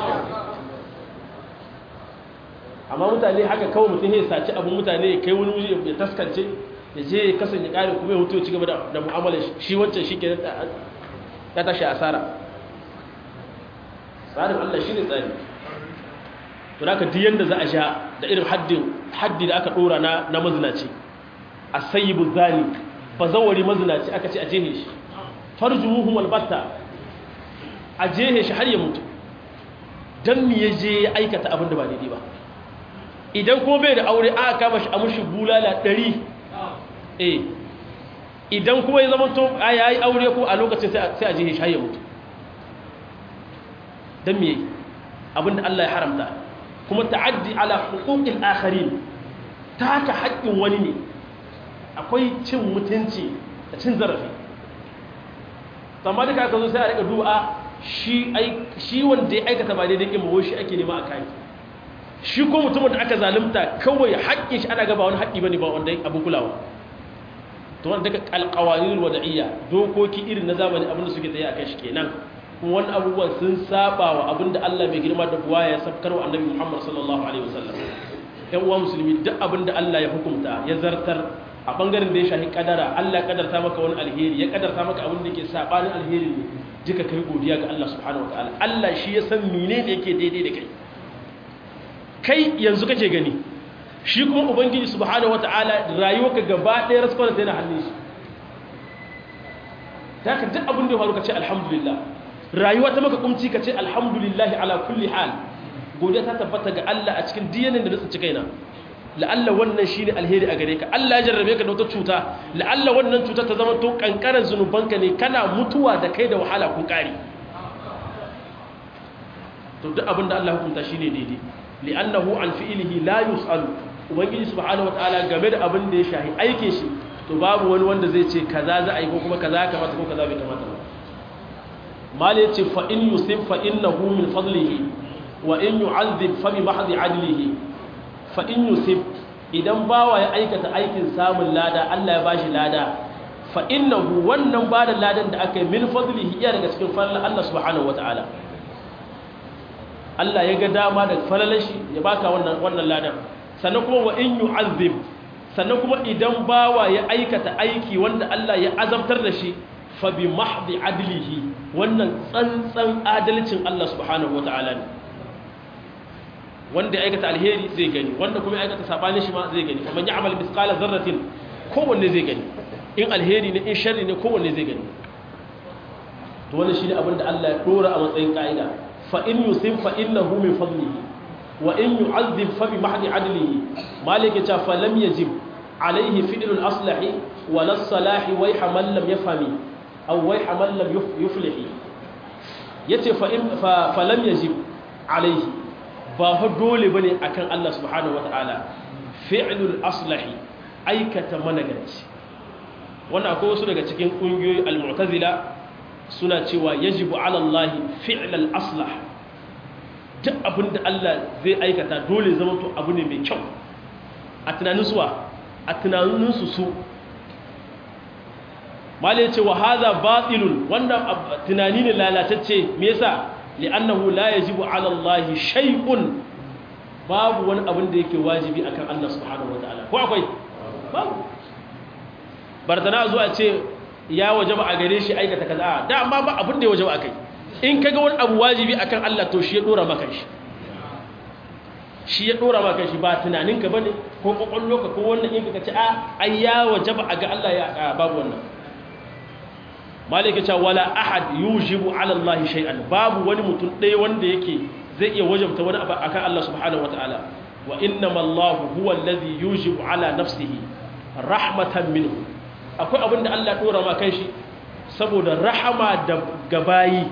amma mutane haka kawai mutum ya saci abin mutane ya kai wani wuri ya taskance ya je ya kasance ƙari kuma ya hutu ya ci gaba da mu'amala shi wancan shi ke ya tashi asara tsarin allah shi ne tsari to da ka diyan da za a sha da irin haddi da aka ɗora na mazinaci a sayibu zani ba zawari mazinaci aka ce a jehe shi farjuhum albatta a jehe shi har ya mutu don mi ya je ya aikata abin da ba daidai ba idan kuma bai da aure aka kama shi a mushi bulala ɗari eh idan kuma ya zama to a yayi aure ko a lokacin sai a jehe shi har ya mutu don mi yayi abin da Allah ya haramta kuma ta'addi ala huquqil akharin ta haka haƙƙin wani ne akwai cin mutunci da cin zarafi amma duka aka zo sai a rika du'a shi wanda ya aikata ba daidai ƙin shi ake nema a kayi shi ko mutumin da aka zalunta kawai haƙƙin shi ana gaba wani haƙƙi bane ba wanda abin kulawa to wanda daga alƙawarin wada'iyya dokoki irin na zamani abinda suke tsaye a kan shi kenan kuma wani abubuwan sun saba wa abinda Allah mai girma da buwa ya sabkar wa annabi Muhammad sallallahu alaihi wasallam ƴan uwa musulmi duk abinda Allah ya hukunta ya zartar a bangaren da ya shahi kadara Allah ya kadarta maka wani alheri ya kadarta maka abin da ke sabanin alheri ne duka kai godiya ga Allah subhanahu wataala Allah shi ya san menene yake daidai da kai kai yanzu kake gani shi kuma ubangiji subhanahu wataala rayuwarka gaba ɗaya raskwana tana hannun shi ta ka duk abin da ya faru ka ce alhamdulillah rayuwa ta maka kumci ka ce alhamdulillah ala kulli hal godiya ta tabbata ga Allah a cikin diyanin da na tsinci kaina la'alla wannan shine alheri a gare ka Allah ya jarrabe ka da wata cuta la'alla wannan cuta ta zama to kankaran zunubanka ne kana mutuwa da kai da wahala kun kare to duk abin da Allah hukunta shine daidai li'annahu an fi'lihi la yus'alu ubangiji subhanahu wataala game da abin da ya shahi aikin shi to babu wani wanda zai ce kaza za a yi ko kuma kaza kamata ko kaza bai kamata ba mal yace fa in yusib fa innahu min fadlihi wa in yu'adhib fa bi mahdi adlihi fa in yusib idan bawa ya aikata aikin samun lada Allah ya bashi lada fa innahu wannan bada ladan da aka yi min fadlihi iya daga cikin fadlan Allah subhanahu wataala Allah ya ga dama da falalashi ya baka wannan wannan ladan sannan kuma wa in yu'azzib sannan kuma idan bawa ya aikata aiki wanda Allah ya azabtar da shi fa bi mahdi adlihi wannan tsantsan adalcin Allah subhanahu wataala ne wanda ya aikata alheri zai gani wanda kuma ya aikata sabanin shi ma zai gani kuma ya amal misqala zarratin kowanne zai gani in alheri ne in sharri ne kowanne zai gani to wannan shine abin da Allah ya dora a matsayin ka'ida fa in yusib fa innahu min fadlihi wa in yu'adhib fa bi mahdi adlihi malike ta fa lam yajib alayhi fi'lul aslahi wa las salahi wa man lam yafhami aw wa man lam yuflihi yace fa in fa lam yajib alayhi ba fa dole bane akan Allah subhanahu wataala fi'lul aslahi aikata managanci wannan akwai wasu daga cikin kungiyoyi al-mu'tazila suna cewa yajibu ala Allah fi'lal aslah duk abinda Allah zai aikata dole zama to abu ne mai kyau a tunanin suwa a tunanin su su malai ce wa hadha batilun wannan tunani ne lalatacce me yasa li'annahu la yajibu 'ala Allah shay'un babu wani abin da yake wajibi akan Allah subhanahu wataala ko akwai babu bardana zuwa ce ya wajaba a gare shi aikata kaza da amma ba abin da ya wajaba akai in kaga wani abu wajibi akan Allah to shi ya dora maka shi shi ya dora maka shi ba tunaninka bane ko kokolloka ko wannan in ka ce a ai ya wajaba a ga Allah ya babu wannan malika ce wala ahad yujibu ala Allah shay'an babu wani mutum ɗaya wanda yake zai iya wajabta wani abu akan Allah subhanahu wataala wa innama Allah huwa alladhi yujibu ala nafsihi rahmatan minhu akwai abin da Allah dora ma kai shi saboda rahama da gabayi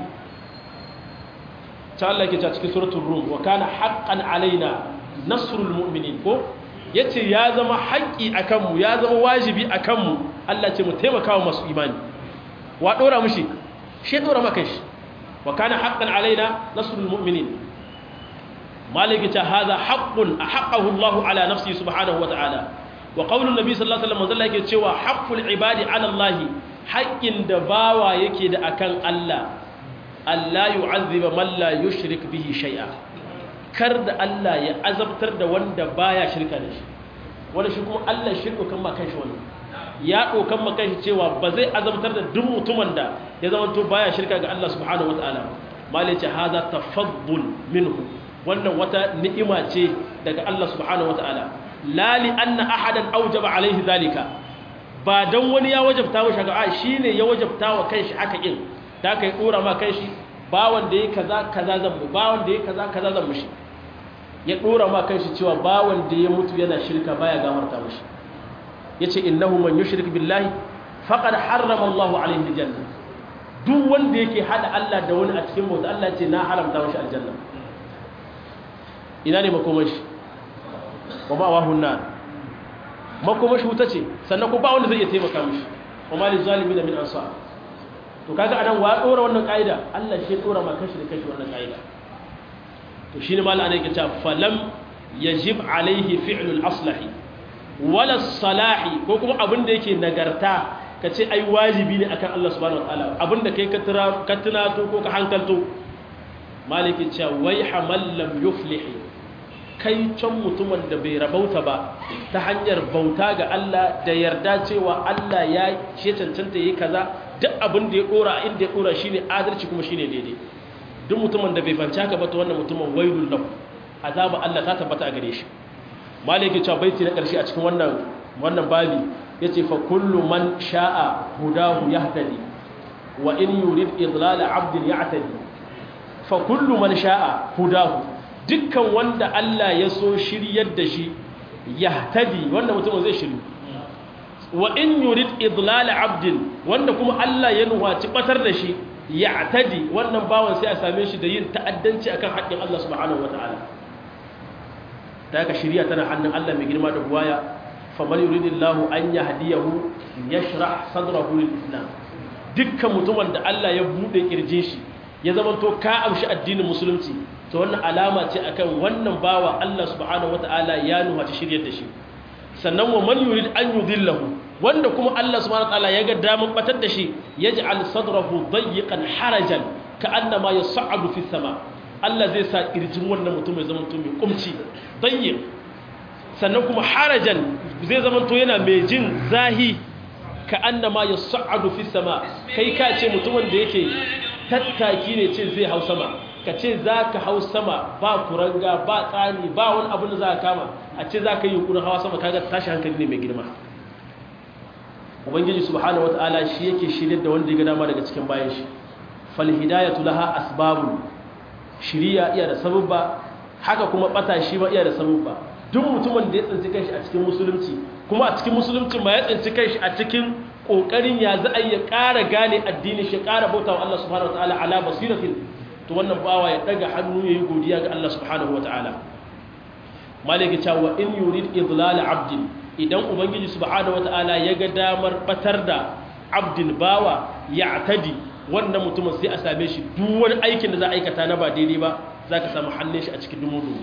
ta Allah ke ta cikin suratul rum wa kana haqqan alaina nasrul mu'minin ko yace ya zama haƙƙi akan mu ya zama wajibi akan mu Allah ce mu taimaka wa masu imani wa dora mushi shi dora maka shi wa kana haqqan alaina nasrul mu'minin maliki ta hadha haqqun ahqqahu Allah ala nafsi subhanahu wa ta'ala wa qaulun nabi sallallahu alaihi wasallam yake cewa haqqul ibadi ala Allah haƙƙin da bawa yake da akan Allah Allah yu'azziba man la yushrik bihi shay'a kar da Allah ya azabtar da wanda baya shirka da shi wanda shi kuma Allah shirka kan makan shi wani ya dokan makan shi cewa ba zai azabtar da duk mutumin da ya zama to baya shirka ga Allah subhanahu wataala malai ce haza tafaddul minhu wannan wata ni'ima ce daga Allah subhanahu wataala la li anna ahadan awjaba alaihi zalika ba dan wani ya wajabta wa shaga'a shine ya wajabta wa kanshi haka in da kai dora ma kanshi ba wanda yayi kaza kaza zan mu ba wanda yayi kaza kaza zan mushi ya dora ma kanshi cewa ba wanda ya mutu yana shirka baya gafarta mushi yace innahu man yushrik billahi faqad harrama Allahu alaihi aljanna duk wanda yake hada Allah da wani a cikin bauta Allah ce na haramta mashi aljanna ina ne makomashi wa ma wahun nar makomashi wuta ce sannan ko ba wanda zai iya taimaka mishi wa ma lil zalimin min ansar to kaga anan wa dora wannan kaida Allah shi dora ma kashi da kashi wannan kaida to shine mallan ana yake cewa falam yajib alaihi fi'lul aslahi wala salahi ko kuma abin da yake nagarta ka ce ai wajibi ne akan Allah subhanahu wataala abin da kai ka tunato ko ka hankalto maliki cewa wai hamal lam yuflihi kai can mutumin da bai rabauta ba ta hanyar bauta ga Allah da yarda cewa Allah ya ce cancanta yi kaza duk abin da ya dora inda ya dora shine adalci kuma shine daidai duk mutumin da bai fanci haka ba to wannan mutumin wailul lahu azaba Allah ta tabbata a gare shi maliki cewa baiti na karshe a cikin wannan wannan babi yace fa kullu man sha'a hudahu yahtadi wa in yurid idlala 'abdin ya'tadi fa kullu man sha'a hudahu dukkan wanda Allah ya so shiryar da shi yahtadi wanda mutum zai shiru wa in yurid idlala 'abdin wanda kuma Allah ya nuwaci batar da shi ya'tadi wannan bawan sai a same shi da yin ta'addanci akan haƙƙin Allah subhanahu wataala da ka shirya tana hannun Allah mai girma da buwaya faman yuridillahu an yahdiyahu yashrah sadrahu lil-islam dukkan mutumin da Allah ya bude kirjin shi ya zama to ka amshi addinin musulunci to wannan alama ce akan wannan bawa Allah subhanahu wataala ya nuha ta shiryar da shi sannan wa man yurid an yudillahu wanda kuma Allah subhanahu wataala ya ga daman batar da shi yaj'al sadrahu dayyiqan harajan ka'annama yas'adu fi sama Allah zai sa kirjin wannan mutum ya zama to mai kumci dayyiq sannan kuma harajan zai zama to yana mai jin zahi ka'annama yas'adu fi sama kai ka ce mutumin da yake tattaki ne ce zai hau sama ka ce za ka hau sama ba kuranga ba tsani ba wani abin da za ka kama a ce za ka yi yunkurin hawa sama kaga tashi hankali ne mai girma ubangiji subhanahu wataala shi yake shirye da wanda ya ga dama daga cikin bayan shi fal hidayatu laha asbabun shiriya iya da sababba haka kuma bata shi ba iya da sababba duk mutumin da ya tsinci kanshi a cikin musulunci kuma a cikin musulunci ma ya tsinci kanshi a cikin kokarin ya za a yi ƙara gane addini shi ƙara bauta wa Allah subhanahu wataala ala basiratin to wannan bawa ya daga hannu ya yi godiya ga Allah subhanahu wataala malaka cewa in yurid idlal abdin idan ubangiji subhanahu wataala ya ga damar batar da abdin bawa ya tadi wannan mutumin sai a same shi duk wani aikin da za a aikata na ba daidai ba za ka samu hannun shi a cikin dumu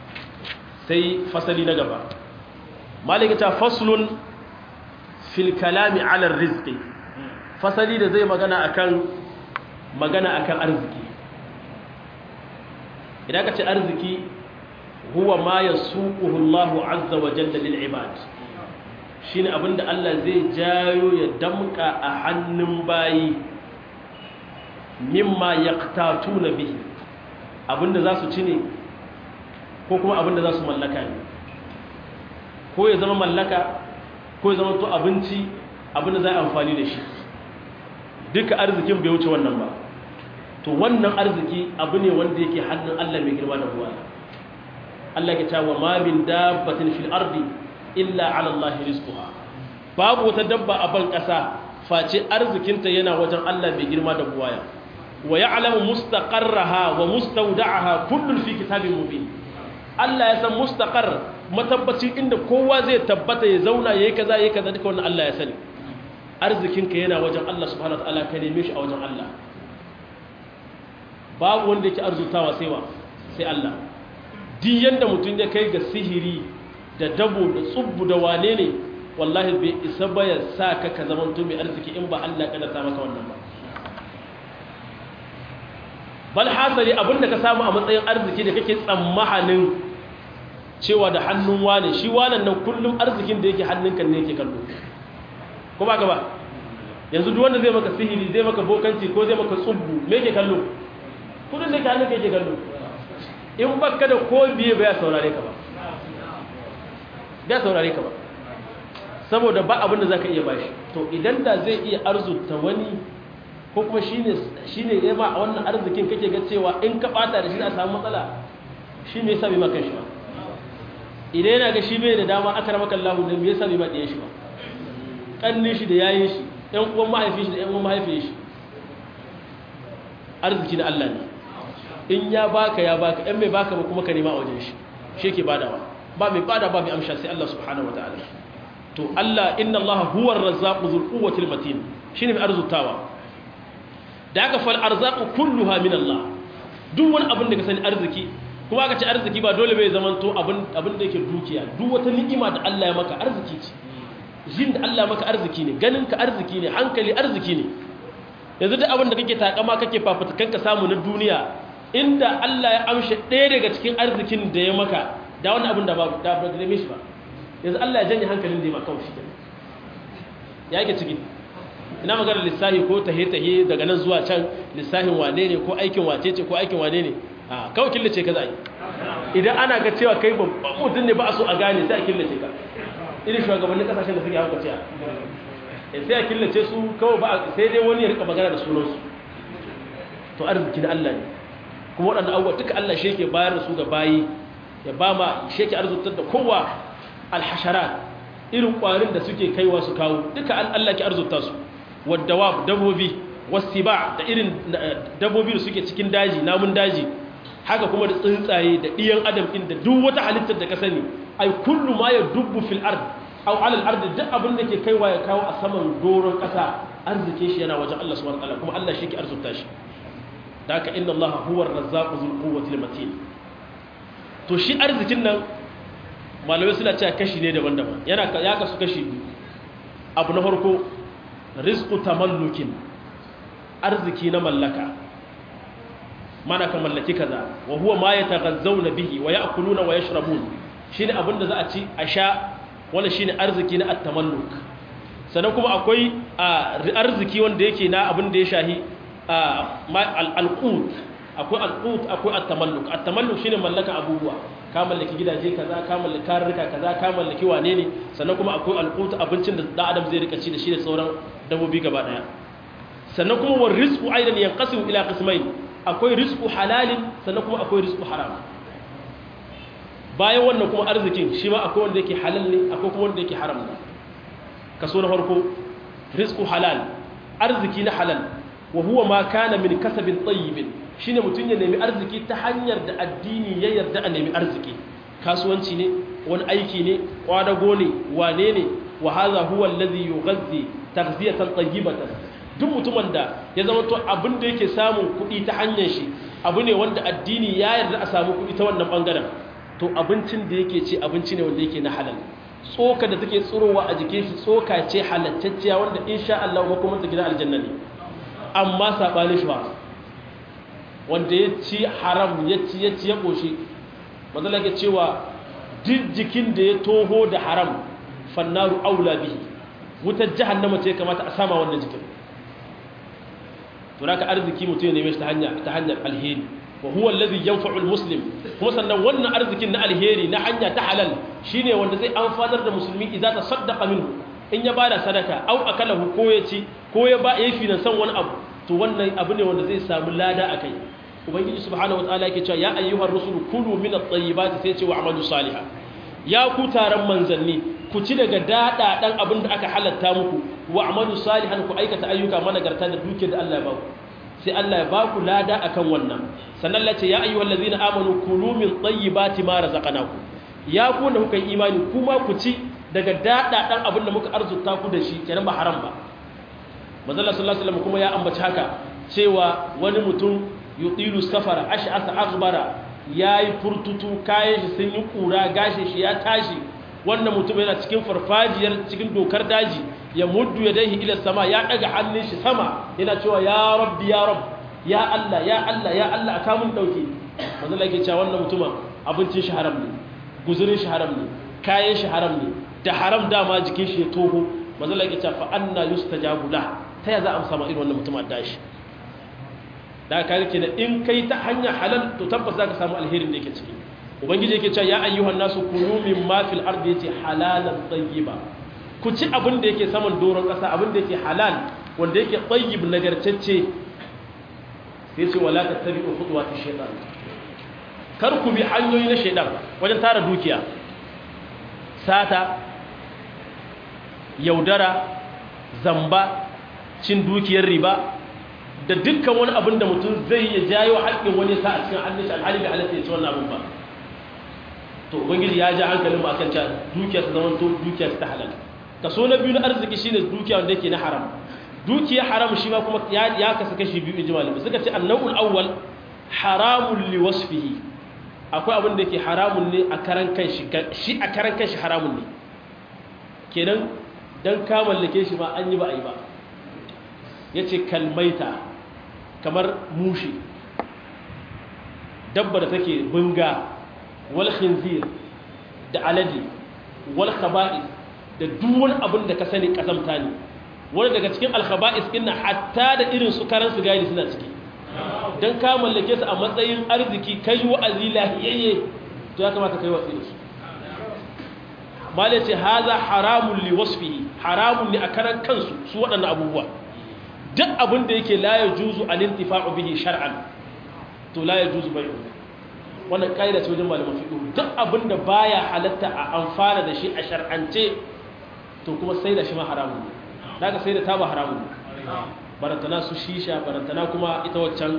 sai fasali na gaba malaka ta faslun fil kalami ala rizqi fasali da zai magana akan magana akan arziki idan ka ce arziki huwa ma yasuquhu Allahu azza wa jalla lil ibad shine abinda Allah zai jayo ya damka a hannun bayi mimma yaqtatuna bihi abinda za su ci ne ko kuma abinda za su mallaka ne ko ya zama mallaka ko ya zama to abinci abinda za a amfani da shi duka arzikin bai wuce wannan ba to wannan arziki abu ne wanda yake hannun Allah mai girma da buwa Allah ya cewa ma min dabbatin fil ardi illa ala Allah rizquha babu wata dabba a ban kasa face arzikinta yana wajen Allah mai girma da buwaya wa ya'lamu mustaqarraha wa mustawda'aha kullun fi kitabin mubin Allah ya san mustaqar matabbacin inda kowa zai tabbata ya zauna yayi kaza yayi kaza duka wannan Allah ya sani arzikinka yana wajen Allah subhanahu wataala ka neme shi a wajen Allah babu wanda yake arzutawa sai wa sai Allah duk yanda mutum ya kai ga sihiri da dabo da tsubbu da wane ne wallahi bai isa ba ya sa ka ka zama mai arziki in ba Allah ya ta maka wannan ba bal hasali abinda ka samu a matsayin arziki da kake tsammahanin cewa da hannun wane shi wanan nan kullum arzikin da yake hannunka ne yake kallo ko ba ka ba yanzu duk wanda zai maka sihiri zai maka bokanci ko zai maka tsubbu me yake kallo kudin da ke hannunka yake kallo in baka da ko biye ba ya saurare ka ba ya saurare ka ba saboda ba abin da zaka iya bashi to idan da zai iya arzuta wani ko kuma shine shine ya ma wannan arzikin kake ga cewa in ka bata da shi za a samu matsala shi me yasa bai maka shi ba idan yana ga shi bai da dama aka ramaka Allah ne me yasa bai ma diyan shi ba kannin shi da yayin shi ɗan uwan mahaifin shi da ɗan uwan mahaifin shi arziki na Allah ne in ya baka ya baka ɗan mai baka ba kuma ka nema a wajen shi shi yake badawa ba mai bada ba mai amsha sai Allah subhanahu wataala to Allah inna Allah huwa ar-razzaqu dhul quwwati al-matin shine mai arzutawa da aka fal arzaqu kulluha min Allah duk wani abin da ka sani arziki kuma aka ce arziki ba dole bai zaman to abin abin da yake dukiya duk wata ni'ima da Allah ya maka arziki ce jin da Allah maka arziki ne ganin ka arziki ne hankali arziki ne yanzu duk abin da kake takama kake fafutukan ka samu na duniya inda Allah ya amshe ɗaya daga cikin arzikin da ya maka da wani abin da ba da ba da mishi ba yanzu Allah ya janye hankalin da ya maka shi ya yake ciki ina magana lissahi ko tahe-tahe daga nan zuwa can lissahin wane ne ko aikin wace ce ko aikin wane ne a kawai killace ka za yi idan ana ga cewa kai babban mutum ne ba a so a gane sai a killace ka irin shugabannin kasashen da suke hauka cewa sai a killace su kawai ba sai dai wani ya rika magana da sunansu to arziki na Allah ne kuma waɗanda abubuwa duka Allah shi yake bayar da su ga bayi ya ba ma shi yake arzutar da kowa alhashara irin ƙwarin da suke kaiwa su kawo duka Allah ke arzuta su wadda dabobi wasiba da irin dabobi da suke cikin daji namun daji haka kuma da tsuntsaye da ɗiyan adam inda duk wata halittar da ka sani ai kullu ma ya dubbu fil ard aw ala al ard duk abin da ke kaiwa ya kawo a saman doron ƙasa arzike shi yana wajen Allah subhanahu wa ta'ala kuma Allah shi ke arzuta shi da haka inna Allah huwa ar-razzaqu dhul quwwati al-matin to shi arzikin nan malamai suna cewa kashi ne daban-daban yana ya kasu kashi abu na farko rizqu tamallukin arziki na mallaka mana ka mallaki kaza wa huwa ma yataghazzawna bihi wa ya'kuluna wa yashrabun shine abinda za a ci a sha wala shine arziki na at-tamalluk sannan kuma akwai arziki wanda yake na abin da ya shahi al-qut akwai al-qut akwai at-tamalluk at-tamalluk shine mallaka abubuwa ka mallaki gidaje kaza ka mallaki karurruka kaza ka mallaki wane ne sannan kuma akwai al-qut abincin da dan adam zai rika ci da shi da sauran dabbobi gaba daya sannan kuma war rizqu aidan yanqasimu ila qismain akwai rizqu halalin sannan kuma akwai rizqu haram bayan wannan kuma arzikin shi ma akwai wanda yake halal ne akwai kuma wanda yake haram ne kaso na farko rizqu halal arziki na halal wa huwa ma kana min kasabin tayyibin shine mutun ya nemi arziki ta hanyar da addini ya yarda a nemi arziki kasuwanci ne wani aiki ne kwadago ne wane ne wa hadha huwa alladhi yughazzi taghziyatan tayyibatan duk mutumin da ya zama to abin da yake samun kuɗi ta hanyar shi abu ne wanda addini ya yarda a samu kuɗi ta wannan bangaren to abincin da yake ci abinci ne wanda yake na halal tsoka da take tsirowa a jikin shi tsoka ce halattacciya wanda insha Allah kuma ta gidan aljanna ne amma sabani shi ba wanda ya ci haram ya ci ya ci ya koshi manzala ke cewa duk jikin da ya toho da haram fannaru aula bihi wutar jahannama ce kamata a sama wannan jikin to naka arziki mutum ya neme shi ta hanya ta hanyar alheri wa huwa alladhi yanfa'u almuslim kuma sannan wannan arzikin na alheri na hanya ta halal shine wanda zai amfanar da musulmi idan ta saddaqa minhu in ya bada sadaka au akalahu ko ya ci ko ya ba yayi finansan wani abu to wannan abu ne wanda zai samu lada akai ubangiji subhanahu wataala yake cewa ya ayyuhar rusulu kulu min at-tayyibati sai ce wa amalu salihah ya ku taron manzanni ku ci daga dada dan abin da aka halatta muku wa amalu salihan ku aikata ayyuka managarta da duke da Allah ya baku sai Allah ya baku lada akan wannan sannan Allah ce ya ayyuhal ladzina amanu kulu min tayyibati ma razaqnakum ya ku da kuka yi imani kuma ku ci daga dada dan abin da muka arzuta ku da shi kenan ba haram ba manzo sallallahu alaihi wasallam kuma ya ambaci haka cewa wani mutum yutilu safara ash'asa aghbara yayi furtutu kayan shi sun yi kura gashi shi ya tashi wannan mutum yana cikin farfajiyar cikin dokar daji ya muddu yadayhi ila sama ya daga hannun shi sama yana cewa ya rabbi ya rabb ya Allah ya Allah ya Allah aka mun dauke manzo Allah yake cewa wannan mutumin abincin shi haram ne guzurin shi haram ne kayan shi haram ne da haram dama jikin shi ya toho manzo Allah yake cewa fa anna yustajabu la ta ya za a amsa ma irin wannan mutum da shi da ka rike da in kai ta hanya halal to tabbas za ka samu alherin da yake ciki ubangiji yake cewa ya ayyuhan nasu kulu mimma fil ardi yace halalan tayyiba ku ci abin da yake saman doron kasa abin da yake halal wanda yake tayyib nagartacce sai ce wala tattabi'u khutuwati shaytan kar ku bi hanyoyi na shaytan wajen tara dukiya sata yaudara zamba cin dukiyar riba da dukkan wani abin da mutum zai ya jayo haƙƙin wani sa a cikin hannun shi alhali bai halatta ya ci wannan abin ba to ubangiji ya ja hankalin mu akan cewa dukiya ta zama to dukiya ta halal kaso na biyu na arziki shine dukiya wanda yake na haram dukiya haram shi ma kuma ya ya kasu kashi biyu in ji malami suka ce annawul awwal haramun li wasfihi akwai abin da yake haramun ne a karan kanshi shi a karan kanshi haramun ne kenan dan ka mallake shi ma an yi ba a yi ba yace kalmaita kamar mushi dabba da take bunga wal khinzir da alade wal khaba'is da duk wani abin da ka sani kasamta ne wani daga cikin al khaba'is din hatta da irin su karan sigari suna ciki dan ka mallake su a matsayin arziki kai wa'azi lahiyayye to ya kamata kai watsi da su mala ce haza haramun li wasfihi haramun ne a karan kansu su waɗannan abubuwa duk abin da yake la yajuzu al-intifa'u bihi shar'an to la yajuzu bai'u wannan kaida ce wajen malaman fiqh duk abin da baya halatta a amfana da shi a shar'ance to kuma sai da shi ma haramun ne daga sai da taba haramun ne barantana su shisha barantana kuma ita waccan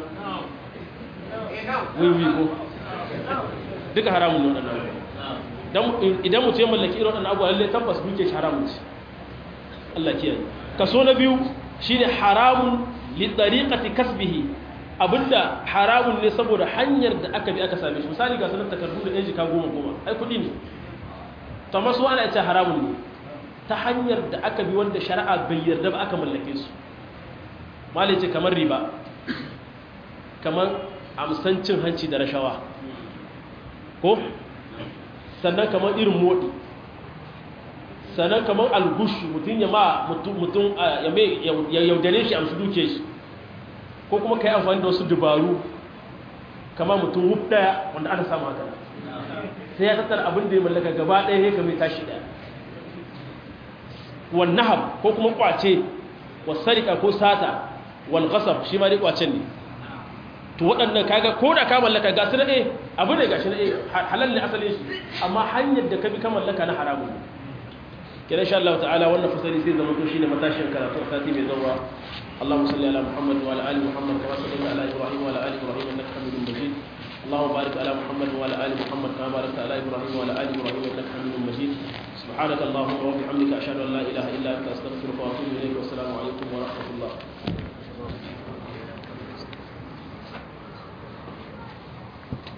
wiwi ko duka haramun ne waɗannan idan mutum ya mallaki irin waɗannan abuwa lallai tabbas duke shi haramun ce Allah kiyaye kaso na biyu shine haramun li tariqati kasbihi abinda haramun ne saboda hanyar da aka bi aka same shi misali ga sanar takardu da ɗan jika goma goma ai kuɗi ne to amma su ana ce haramun ne ta hanyar da aka bi wanda shari'a bai yarda ba aka mallake su malai ce kamar riba kamar amsancin hanci da rashawa ko sannan kamar irin moɗi sannan kamar algushu mutum ya ma mutum ya yaudare shi amsu duke shi ko kuma ka yi amfani da wasu dubaru kamar mutum wuf daya wanda ana samu haka sai ya tattara abin da ya mallaka gaba ɗaya ya kame tashi ɗaya wannahab ko kuma kwace wasarika ko sata wal ghasab shi ma dai kwacen ne to waɗannan kaga ko da ka mallaka ga su na ɗaya abu ne ga shi na ɗaya halal ne asalin shi amma hanyar da ka bi ka mallaka na haramun ne kira insha Allah ta'ala wannan fasali zai zama to shine matashin karatu a sati mai zuwa اللهم صل على محمد وعلى ال محمد كما صليت على ابراهيم وعلى ال ابراهيم انك حميد مجيد اللهم بارك على محمد وعلى ال محمد كما باركت على ابراهيم وعلى ال ابراهيم انك حميد مجيد سبحانك اللهم وبحمدك اشهد ان لا اله الا انت استغفرك واتوب اليك والسلام عليكم ورحمه الله